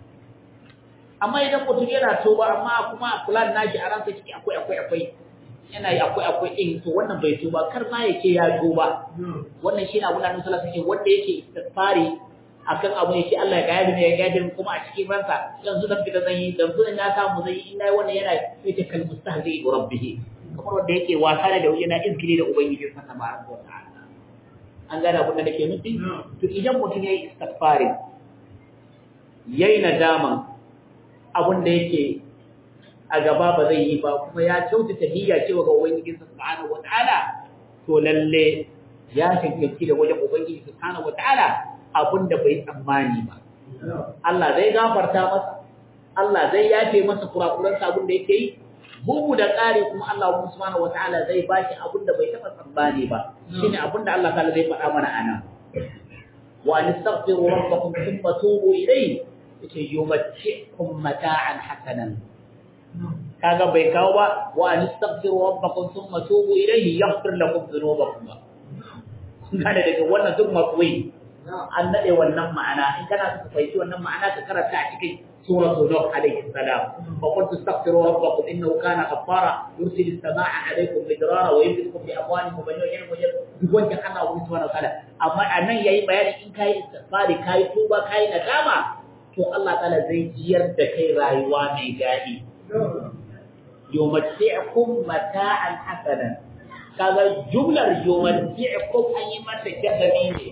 Speaker 1: amma idan mutum yana toba amma kuma a plan nashi a ransa ciki akwai akwai akwai yana yi akwai akwai din to wannan bai tuba kar ma yake ya tuba wannan shi na gudanar sallah take wanda yake istighfari akan abu yake Allah ya gaya ne ya gaya kuma a cikin ransa yanzu dan fita zan yi yanzu na samu zan yi ina wannan yana yake kal mustahzi bi rabbih kamar wanda yake wasa da yana izgiri da ubangiji sa tabaraka wa ta'ala an gane abin da nake nufi to idan mutum yayi istighfari yayi nadama abin da yake a gaba ba zai yi ba kuma ya kyautata niyya cewa ga ubangiji subhanahu wataala to lalle ya tantanci da wajen ubangiji subhanahu wataala abin da bai tsammani ba Allah zai gafarta masa Allah zai yafe masa kurakuran abin da yake yi bugu da ƙari kuma Allah subhanahu wataala zai bashi abin da bai taɓa tsammani ba shine abin da Allah ta'ala zai faɗa mana ana wa nastaghfiru rabbakum thumma tubu ilayhi yace yumatti'kum mata'an hasanan kaga bai kawo ba wa nastaghfiru rabbakum thumma tubu ilayhi yaghfir lakum dhunubakum kada daga wannan duk mafui an nade wannan ma'ana in kana so ka fahimci wannan ma'ana ka karanta a cikin suratu nuh alayhi salam fa qultu astaghfiru rabbakum innahu kana ghaffara yursilu as-samaa'a alaykum midrara wa yumdidukum bi amwalin wa banin wa duk wanda Allah wani subhanahu wa ta'ala amma anan yayi bayani in kai istighfari kai tuba kai nadama to Allah ta'ala zai jiyar da kai rayuwa mai daɗi yumatti'ukum mata'an hasanan kaga jumlar yumatti'ukum an yi mata jazami ne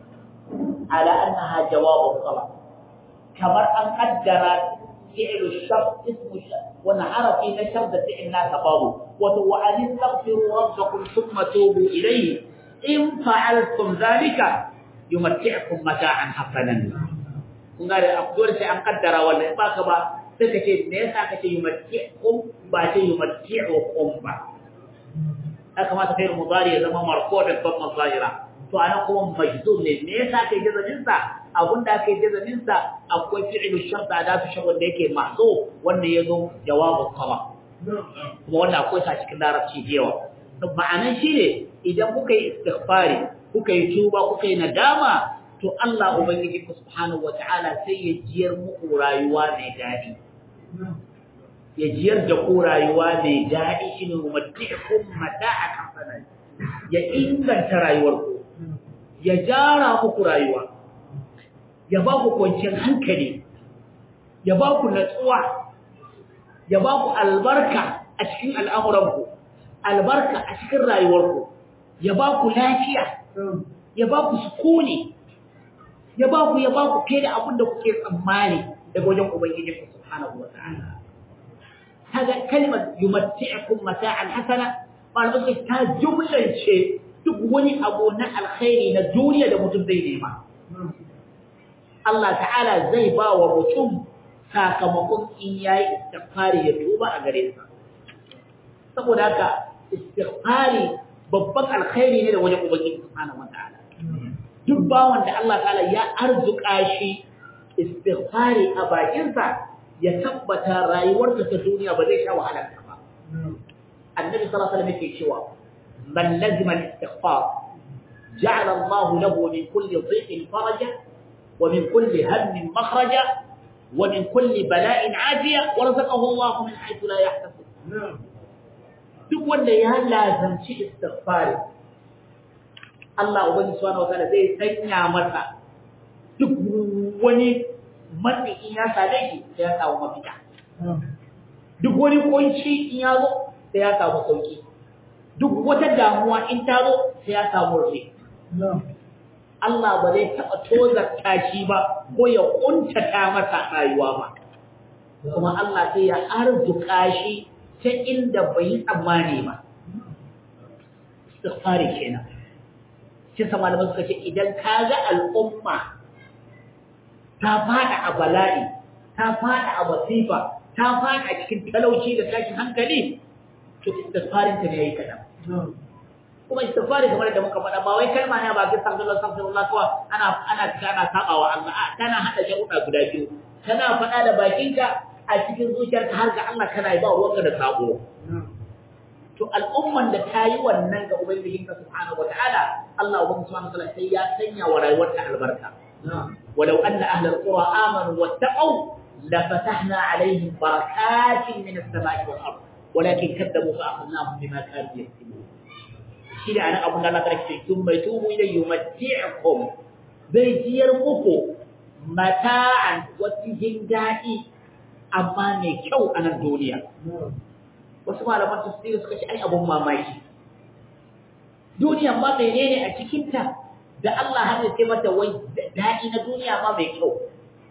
Speaker 1: ala annaha jawabu talab kamar an qaddara fi'lu shart ismu shart
Speaker 3: wannan harafi na shar da fi'il naka babu wato wa an taghfiru rabbakum thumma tubu ilayhi in fa'altum dhalika yumatti'ukum mata'an hasanan kun ga da dole sai an kaddara wannan ba ka ba sai ka ce me yasa kace yumatti'ukum ba ce yumatti'ukum ba ya kamata kai mudari ya zama marfu da babban zahira to ana kuma majzum ne me yasa kai jazamin sa abunda kai jazamin sa akwai fi'lu shart da su shagon da yake mahzu wanda yazo jawabu talab kuma wannan akwai sa cikin larabci da yawa ma'anan shine idan kuka yi istighfari kuka yi tuba kuka yi nadama to Allah ubangiji subhanahu wataala sai ya jiyar muku rayuwa mai dadi ya jiyar da ku rayuwa mai daɗi shi ne umartikun mata a kamfanin ya inganta rayuwarku ya jara muku rayuwa ya ba ku kwanciyar hankali ya ba ku natsuwa ya ba ku albarka a cikin al'amuranku albarka a cikin rayuwarku ya ba ku lafiya ya ba ku sukuni ya ba ku ya ba ku fiye da abin da kuke tsammani daga wajen ubangijinku subhanahu wa ta'ala هذا كلمة يمتعكم متاعا حسنا قال بس تا جملة شيء تقولي أبونا الخير الدنيا ده متبدي ما الله تعالى زي با ومتم sakamakon in yayi istighfari ya tuba a gare sa saboda haka istighfari babban alkhairi ne da wajen ubangiji subhanahu wataala duk bawan da Allah ta'ala ya arzuka shi istighfari a bakinsa ya tabbata rayuwarsa ta duniya ba zai sha wahala ba annabi sallallahu alaihi wasallam yake cewa man lazima al-istighfar ja'ala Allah lahu min kulli dhiqin faraja wa min kulli hammin makhraja wa min kulli bala'in afiya wa razaqahu Allah min haythu la yahtasib duk wanda ya lazanci istighfar Allah ubangi subhanahu wa ta'ala zai sanya masa duk wani matsi in ya same shi sai ya samu mafita duk wani kunci in ya zo sai ya samu sauki duk wata damuwa in ta zo sai ya samu rufe Allah ba zai taɓa tozarta shi ba ko ya ƙuntata masa rayuwa ba kuma Allah sai ya arzuka shi ta inda bai yi tsammani ba istighfari kenan shi sama da suka ce idan ka ga al'umma ta fada a bala'i ta fada a wasifa ta fada a cikin talauci da tashin hankali to istighfarin ta ne yayi kadan kuma istighfari kamar da muka faɗa ba wai kalma ne ba ga sallallahu alaihi wasallam kawai ana ana ana sabawa Allah a tana hada sharuɗa guda biyu kana faɗa da bakinka a cikin zuciyarka har ga Allah kana yi ba ruwanka da sabo to al'umman da ta yi wannan ga ubangijinka subhanahu wataala Allah ubangiji subhanahu wataala sai ya sanya wa rayuwarta albarka ولو أن أهل القرى آمنوا واتقوا لفتحنا عليهم بركات من السماء والأرض ولكن كذبوا فأخذناهم بما كانوا يكسبون شيء أنا أبو الله تعالى ثم يتوبوا إليه يمتعكم بيجير مكو متاعا وتجندائي أما ميكو أنا الدنيا wasu malaman tafsiri suka ce ai abun mamaki duniya ma menene a cikinta da Allah har ya ce mata wai daɗi na duniya ma mai kyau.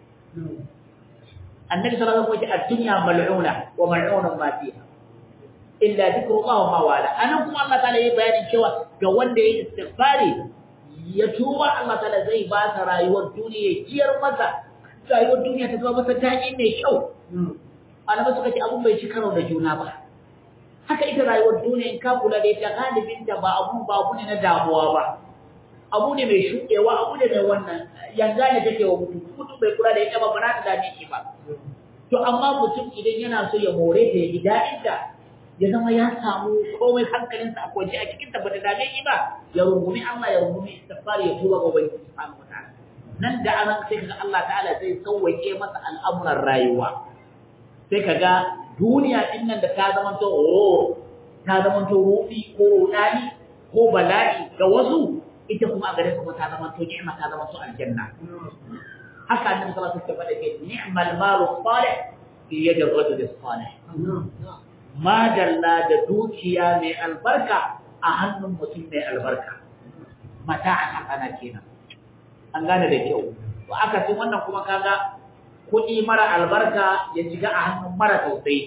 Speaker 3: Annabi sallallahu alaihi wasallam ya ce ad-dunya mal'una wa mal'unun ma fiha. Illa dhikrullah wa ma wala. Anan kuma Allah ta'ala yayi bayanin cewa ga wanda yayi istighfari ya tuba Allah ta'ala zai ba ta rayuwar duniya jiyar masa rayuwar duniya ta zama masa daɗi mai kyau. Malamai suka ce abun bai ci karo da juna ba. Haka ita rayuwar duniya in ka kula da ita galibinta ba abu ba abu ne na damuwa ba. abu ne mai shuɗewa abu ne mai wannan yanga ne take wa mutum mutum bai kula da ita ba ba za ta dame shi ba to amma mutum idan yana so ya more ta ya ji daɗin ta ya zama ya samu komai hankalinsa a kwance a cikin ta ba ta dame shi ba ya rungumi Allah ya rungumi istighfar ya tuba ga ubangi subhanahu wataala nan da an sai kaga Allah ta'ala zai sauwake masa al'amuran rayuwa sai kaga duniya din nan da ta zama to oh ta zama to rufi ko rudani ko bala'i ga wasu ita kuma a gare su ta zama to ni'ima ta zama to aljanna haka annabi sallallahu alaihi wasallam ya ce ni'mal malu salih fi yadi ar-rajul salih ma dalla da dukiya mai albarka a hannun mutum mai albarka mata'an hasana kenan an gane da kyau to aka ce wannan kuma kaga kuɗi mara albarka ya shiga a hannun mara tausayi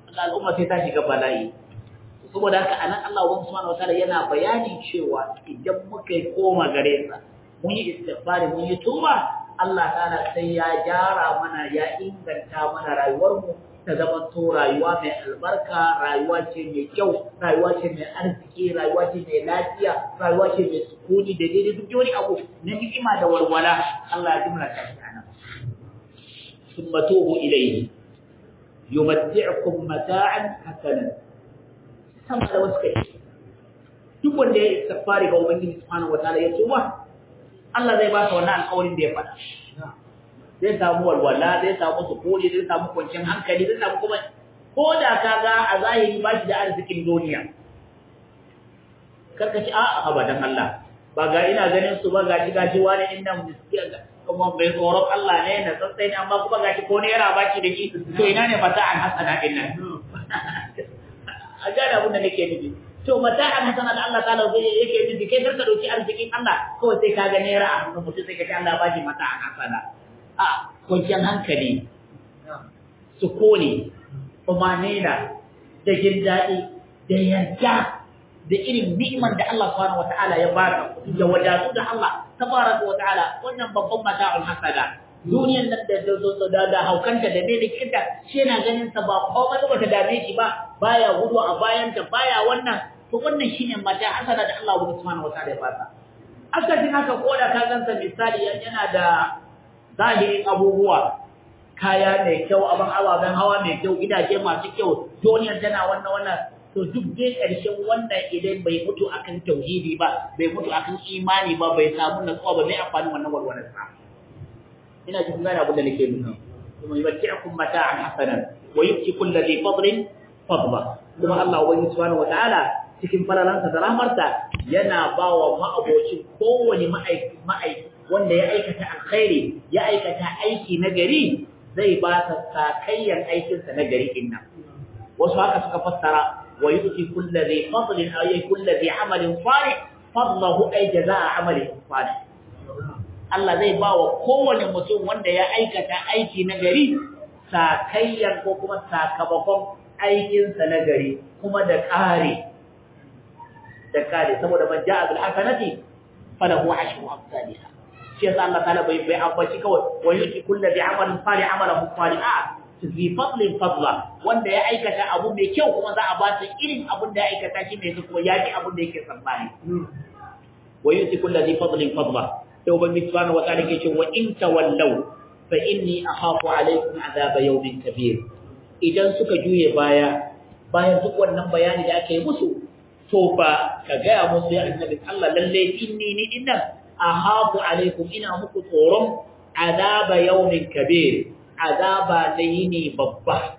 Speaker 3: al'umma sai ta shiga bala'i saboda haka anan Allah subhanahu wataala yana bayani cewa idan muka yi koma gare sa mun yi istighfari mun yi tuba Allah ta'ala sai ya gyara mana ya inganta mana rayuwar mu ta zama to rayuwa mai albarka rayuwa ce mai kyau rayuwa ce mai arziki rayuwa ce mai lafiya rayuwa ce mai sukuni da daidai duk wani abu na ni'ima da walwala Allah ya jimla ta shi anan thumma tubu ilayhi yumatti'ukum mata'an hasanan sama da wasu kai duk wanda ya istighfari ga ubangiji subhanahu wataala ya tuba Allah zai ba ka wannan alƙawarin da ya faɗa zai samu walwala zai samu sukuni zai samu kwanciyar hankali zai samu kuma ko da ka ga a zahiri ba shi da arzikin duniya karka ci a abadan Allah ba ga ina ganin su ba ga shi gashi wani inda miskiya kuma bai tsoron Allah ne na tsatsai ne amma kuma gashi ko ne yana baki da shi to ina ne mata an hasana din nan a gane abin da nake nufi to mata an hasana da Allah ta'ala zai yake nufi kai karka dauki arzikin Allah kawai sai ka ga naira a hannun mutum sai ka ce Allah ba shi mata an hasana a kwanciyar hankali sukuni umanina da jin daɗi da yarda da irin ni'imar da Allah subhanahu wata'ala ya baka da wadatu da Allah tabaraka wata'ala wannan babban mata'ul hasada duniyar nan da da da haukanta da dai kinta shi yana ganin sa ba komai ba ta dame shi ba baya gudu a bayanta baya wannan to wannan shine mata hasada da Allah subhanahu wata'ala ya baka akasin haka ko da ka gansa misali yana da zahirin abubuwa kaya mai kyau abin ababen hawa mai kyau gidaje masu kyau duniyar tana wannan wannan to duk dai ƙarshen wannan idan bai mutu akan tauhidi ba bai mutu akan imani ba bai samu natsuwa ba mai amfani wannan walwalar sa ina jin gane abin da nake nufi kuma yubti'ukum mata'an hasanan wa yu'ti kulli dhi fadlin fadla kuma Allah ubangi subhanahu wataala cikin falalansa da rahmarsa yana bawa ma'abocin kowane ma'aiki wanda ya aikata alkhairi ya aikata aiki na gari zai ba ta sakayyar aikinsa na gari inna wasu haka suka fassara wa yuti kullu dhi fadlin ay kullu dhi amalin salih fadlahu ay jazaa amalin salih Allah zai ba wa kowane mutum wanda ya aikata aiki na gari sakayyar ko kuma sakamakon aikinsa na gari kuma da kare da kare saboda man ja'a bil hasanati falahu ashru amsalha shi yasa Allah ta'ala bai bai ambaci kawai wa yuti kullu bi amalin salih amalahu salihah fi fadlin fadla wanda ya aikata abu mai kyau kuma za a ba ta irin abun da ya aikata shi mai kuma ya ji abun da yake tsammani wa yuti kullu bi fadlin fadla sai ubangiji subhanahu wa ta'ala ke ce wa in tawallaw fa inni akhafu alaykum azaba yawmin kabir idan suka juye baya bayan duk wannan bayani da aka yi musu to ba ka gaya musu ya annabi Allah lalle inni ni dinnan ahafu alaikum ina muku tsoron azaba yawmin kabir azaba da yini babba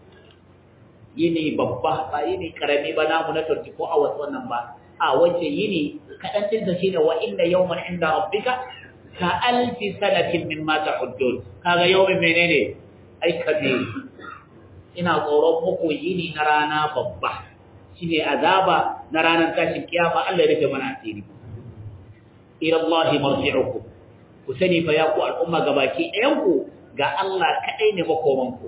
Speaker 3: yini babba ba yini karami ba namu na 24 hours wannan ba a wace yini kadan din sa shine wa inna yawman inda rabbika ka alfi sanatin mimma ta'uddun kaga yawmin menene ai kabir ina tsoron muku yini na rana babba shine azaba na ranar tashin kiyama Allah ya rufe mana asiri ila Allah marji'ukum ku sani fa ya ku al'umma gabaki ɗayan ku ga Allah kadai ne makoman ku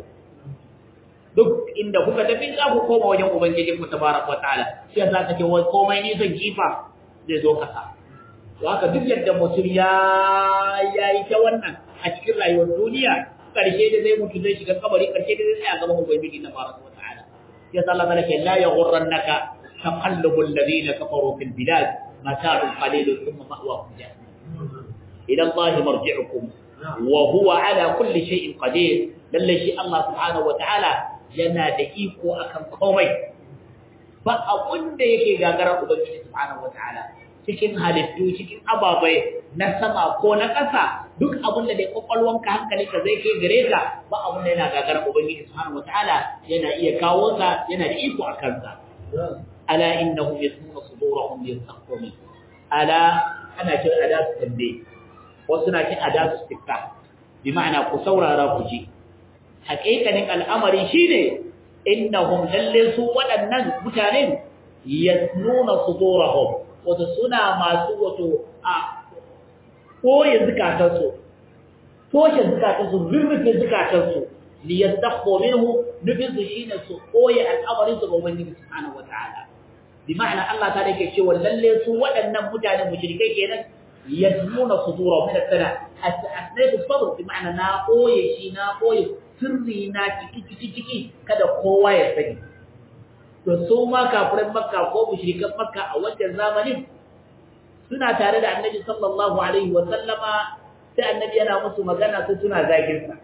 Speaker 3: duk inda kuka tafi za ku koma wajen ubangiji ku tabaraka wa ta'ala sai za ka ce wai komai ne zan jifa zai zo kasa to haka duk yadda mutum ya yayi ta wannan a cikin rayuwar duniya karshe da zai mutu zai shiga kabari karshe da zai tsaya gaban ubangiji tabaraka wa ta'ala sai Allah malaka la yaghurrannaka taqallubul ladina kafaru fil bilad متاع قليل ثم مأواكم جهنم إلى الله مرجعكم وهو على كل شيء قدير لله شيء الله سبحانه وتعالى yana da iko akan komai ba abun da yake gagarar ubangiji subhanahu wataala cikin halittu cikin ababai na sama ko na ƙasa duk abun da dai kwakwalwanka hankalinka zai kai gare ka ba abun da yana gagarar ubangiji subhanahu wataala yana iya kawo sa yana da iko a kansa ala innahum yasmuna sudurahum yastaghfirun ala ana ce adatu tambaye wasu na ce adatu istifta bi ma'ana ku saurara ku ji haƙiƙanin al'amari shine innahum lalle su waɗannan mutanen yasnuna sudurahum wato suna masu wato a koye zukatansu toshe zukatansu rurrufe zukatansu li yastakhfu minhu nufin su shine su koyi al'amarin su ga ubangiji subhanahu wataala bi ma'ana Allah ta yake cewa lalle su waɗannan mutanen mushrikai kenan yasmuna sudura min al-sana asnaytu sabr bi ma'ana na koye shi na koye sirri na ciki ciki ciki kada kowa ya sani to su ma kafirin makka ko mushrikan makka a wancan zamanin suna tare da annabi sallallahu alaihi wa sallama sai annabi yana musu magana su suna zagin sa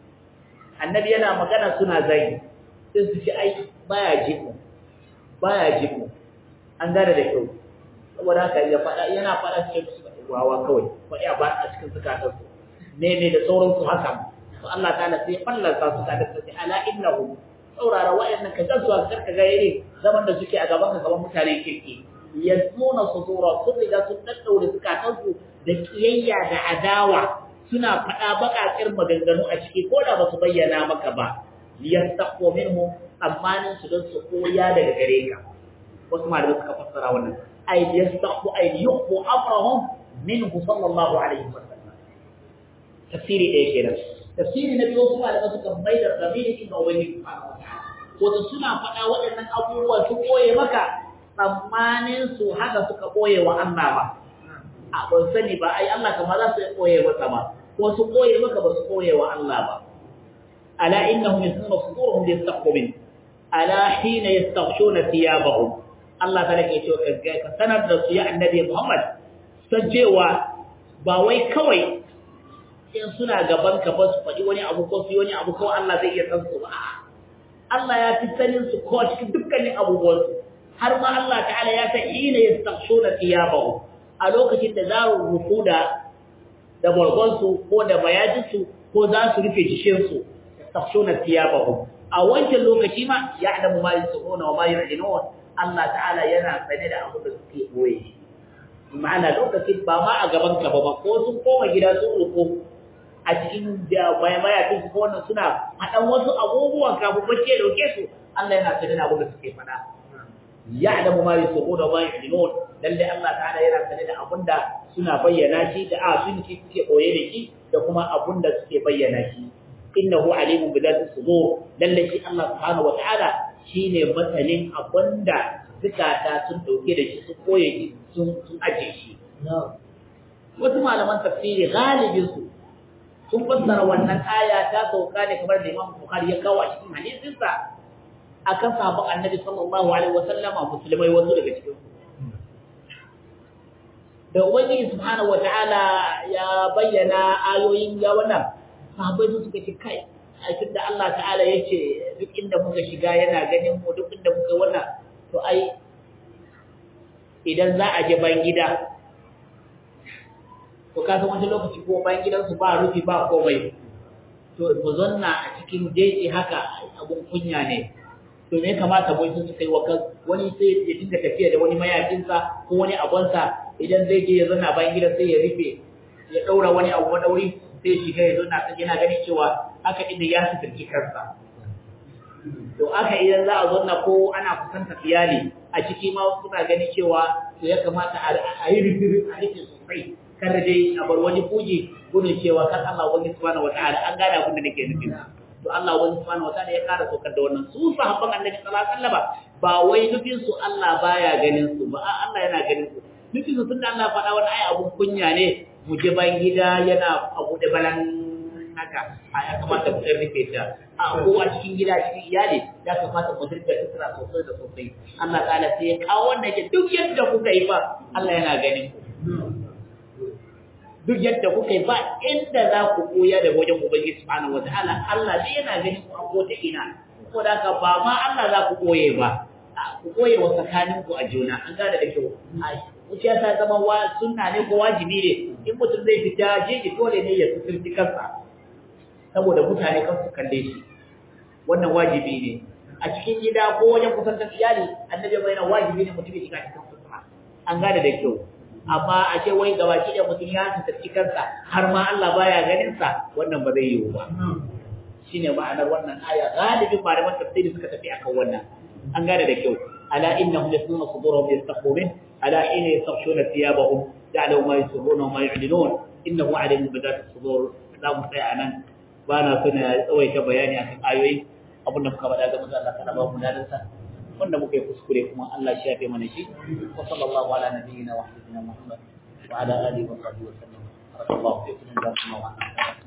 Speaker 3: annabi yana magana suna zagi sai su ci ai baya jiku baya jiku an gane da kyau saboda haka ya faɗa yana faɗa cikin wawa kawai faɗi a ba a cikin zukatan su ne ne da sauransu haka to Allah ta'ala sai fallasa su ta da sai ala innahu saurara wa'annan ka gazuwa karka ga yare zaman da suke a gaban ka gaban mutane keke yasmuna sudura sun riga sun daddaure zukatansu da kiyayya da adawa suna faɗa baƙaƙir maganganu a ciki ko da ba su bayyana maka ba liyastaqu minhu amma su don su koya daga gare ka wasu malamai suka fassara wannan ay liyastaqu ay yuqbu amrahum minhu sallallahu alaihi wasallam tafsiri ɗaya kenan tafsiri na biyu wasu malamai suka mai da zamiri inda ubangiji subhanahu wa ta'ala wato suna faɗa waɗannan abubuwa su koye maka tsammanin su haka suka koye wa Allah ba a ban sani ba ai Allah kama za su koye masa ba ko su koye maka ba su koye wa Allah ba ala innahum yasnuna sudurhum liyastaqu min ala hina yastaghshuna thiyabahum Allah ta lake cewa ka sanar da su ya annabi Muhammad san cewa ba wai kawai in suna gaban ka ba su faɗi wani abu ko su yi wani abu ko Allah zai iya san su ba Allah ya fi sanin su ko cikin dukkanin abubuwan su har ma Allah ta'ala ya san hina yastaghshuna thiyabahum a lokacin da za su rufu da da bargonsu ko da mayajinsu ko za su rufe jikinsu tafshuna thiyabahum a wancan lokaci ma ya'lamu ma yusirruna wa ma yu'linun Allah ta'ala yana sane da abu da suke boye ma'ana lokacin ba ma a gaban ka ba ko sun koma gida sun rufu a cikin da mayajin su ko wannan suna hadan wasu abubuwan kafin bacci ya dauke su Allah yana sane da abu da suke faɗa ya'lamu ma yusirruna wa ma yu'linun lalle Allah ta'ala yana sane da abunda suna bayyana shi da a sun ci suke koye da shi da kuma abunda suke bayyana shi innahu alimun bi dhati sudur lalle shi Allah subhanahu wa ta'ala shine masanin abunda zukata sun dauke da shi su koye shi sun sun aje shi wasu malaman tafsiri galibin su sun fassara wannan aya ta sauka ne kamar da Imam Bukhari ya kawo a cikin hadisinsa akan sahabban Annabi sallallahu alaihi wasallama musulmai wasu daga cikin su da ubangiji subhanahu wataala ya bayyana ayoyin ya wannan sahabbai su suka ce kai a da Allah ta'ala yace duk inda muka shiga yana ganin mu duk inda muka wannan to ai idan za a je bayan gida to ka san wani lokaci ko bayan gidansu ba rufi ba komai to mu zanna a cikin jeji haka abun kunya ne to me kamata mu sun kai wa wani sai ya dinga tafiya da wani mayakinsa ko wani abonsa idan zai je ya zanna bayan gidan sai ya rufe ya daura wani abu madauri sai ya shiga ya zanna sai yana ganin cewa haka inda ya fitarki kansa to aka idan za a zanna ko ana kusanta iyali a ciki ma suna ganin cewa to ya kamata a yi rufe a rufe sosai kar dai a bar wani fuji gudun cewa kan Allah wani subhanahu wataala an gane abin da nake nufi to Allah wani subhanahu wataala ya kara sokar da wannan su sahabban annabi sallallahu alaihi wasallam ba wai nufin su Allah baya ganin su ba Allah yana ganin su nufin su tunda Allah faɗa wani ai abun kunya ne mu je ban gida yana abu da balan haka a ya kamata mu rufe ta a kowa cikin gida cikin iyali ya kamata mu dirga tsira sosai da sosai Allah ta'ala sai ya kawo wannan ke duk yadda kuka yi ba Allah yana ganin ku duk yadda kuka yi ba inda za ku koya da wajen Ubangiji subhanahu wataala Allah dai yana ganin ku a kota ina ko da ka ba ma Allah za ku koye ba ku koye wa tsakanin ku a juna an gane da kyau wuciya ta zama wa sunna ne ko wajibi ne in mutum zai fita jeji dole ne ya suturci kansa saboda mutane kan su kalle shi wannan wajibi ne a cikin gida ko wajen kusantar iyali annabi bai na wajibi ne mutum ya shiga cikin sutura an gane da kyau amma a ce wai gabaki da mutum ya tsarki kansa har ma Allah baya ganin sa wannan ba zai yiwu ba shine ma'anar wannan aya galibin malaman tafsiri suka tafi akan wannan an gane da kyau ala innahum yasnuna sudurahum yastaqbun ala ina yastaghshuna thiyabahum ya'lamu ma yusirruna wa ma yu'linun innahu alimun bi dhati sudur za mu tsaya anan ba na so na tsawaita bayani akan ayoyi abin da muka faɗa ga manzo Allah kana ba mu dadansa wanda muka yi kuskure kuma Allah shi yafe mana shi wa sallallahu ala nabiyyina wa habibina Muhammad wa ala alihi wa sahbihi wa sallam barakallahu fiikum wa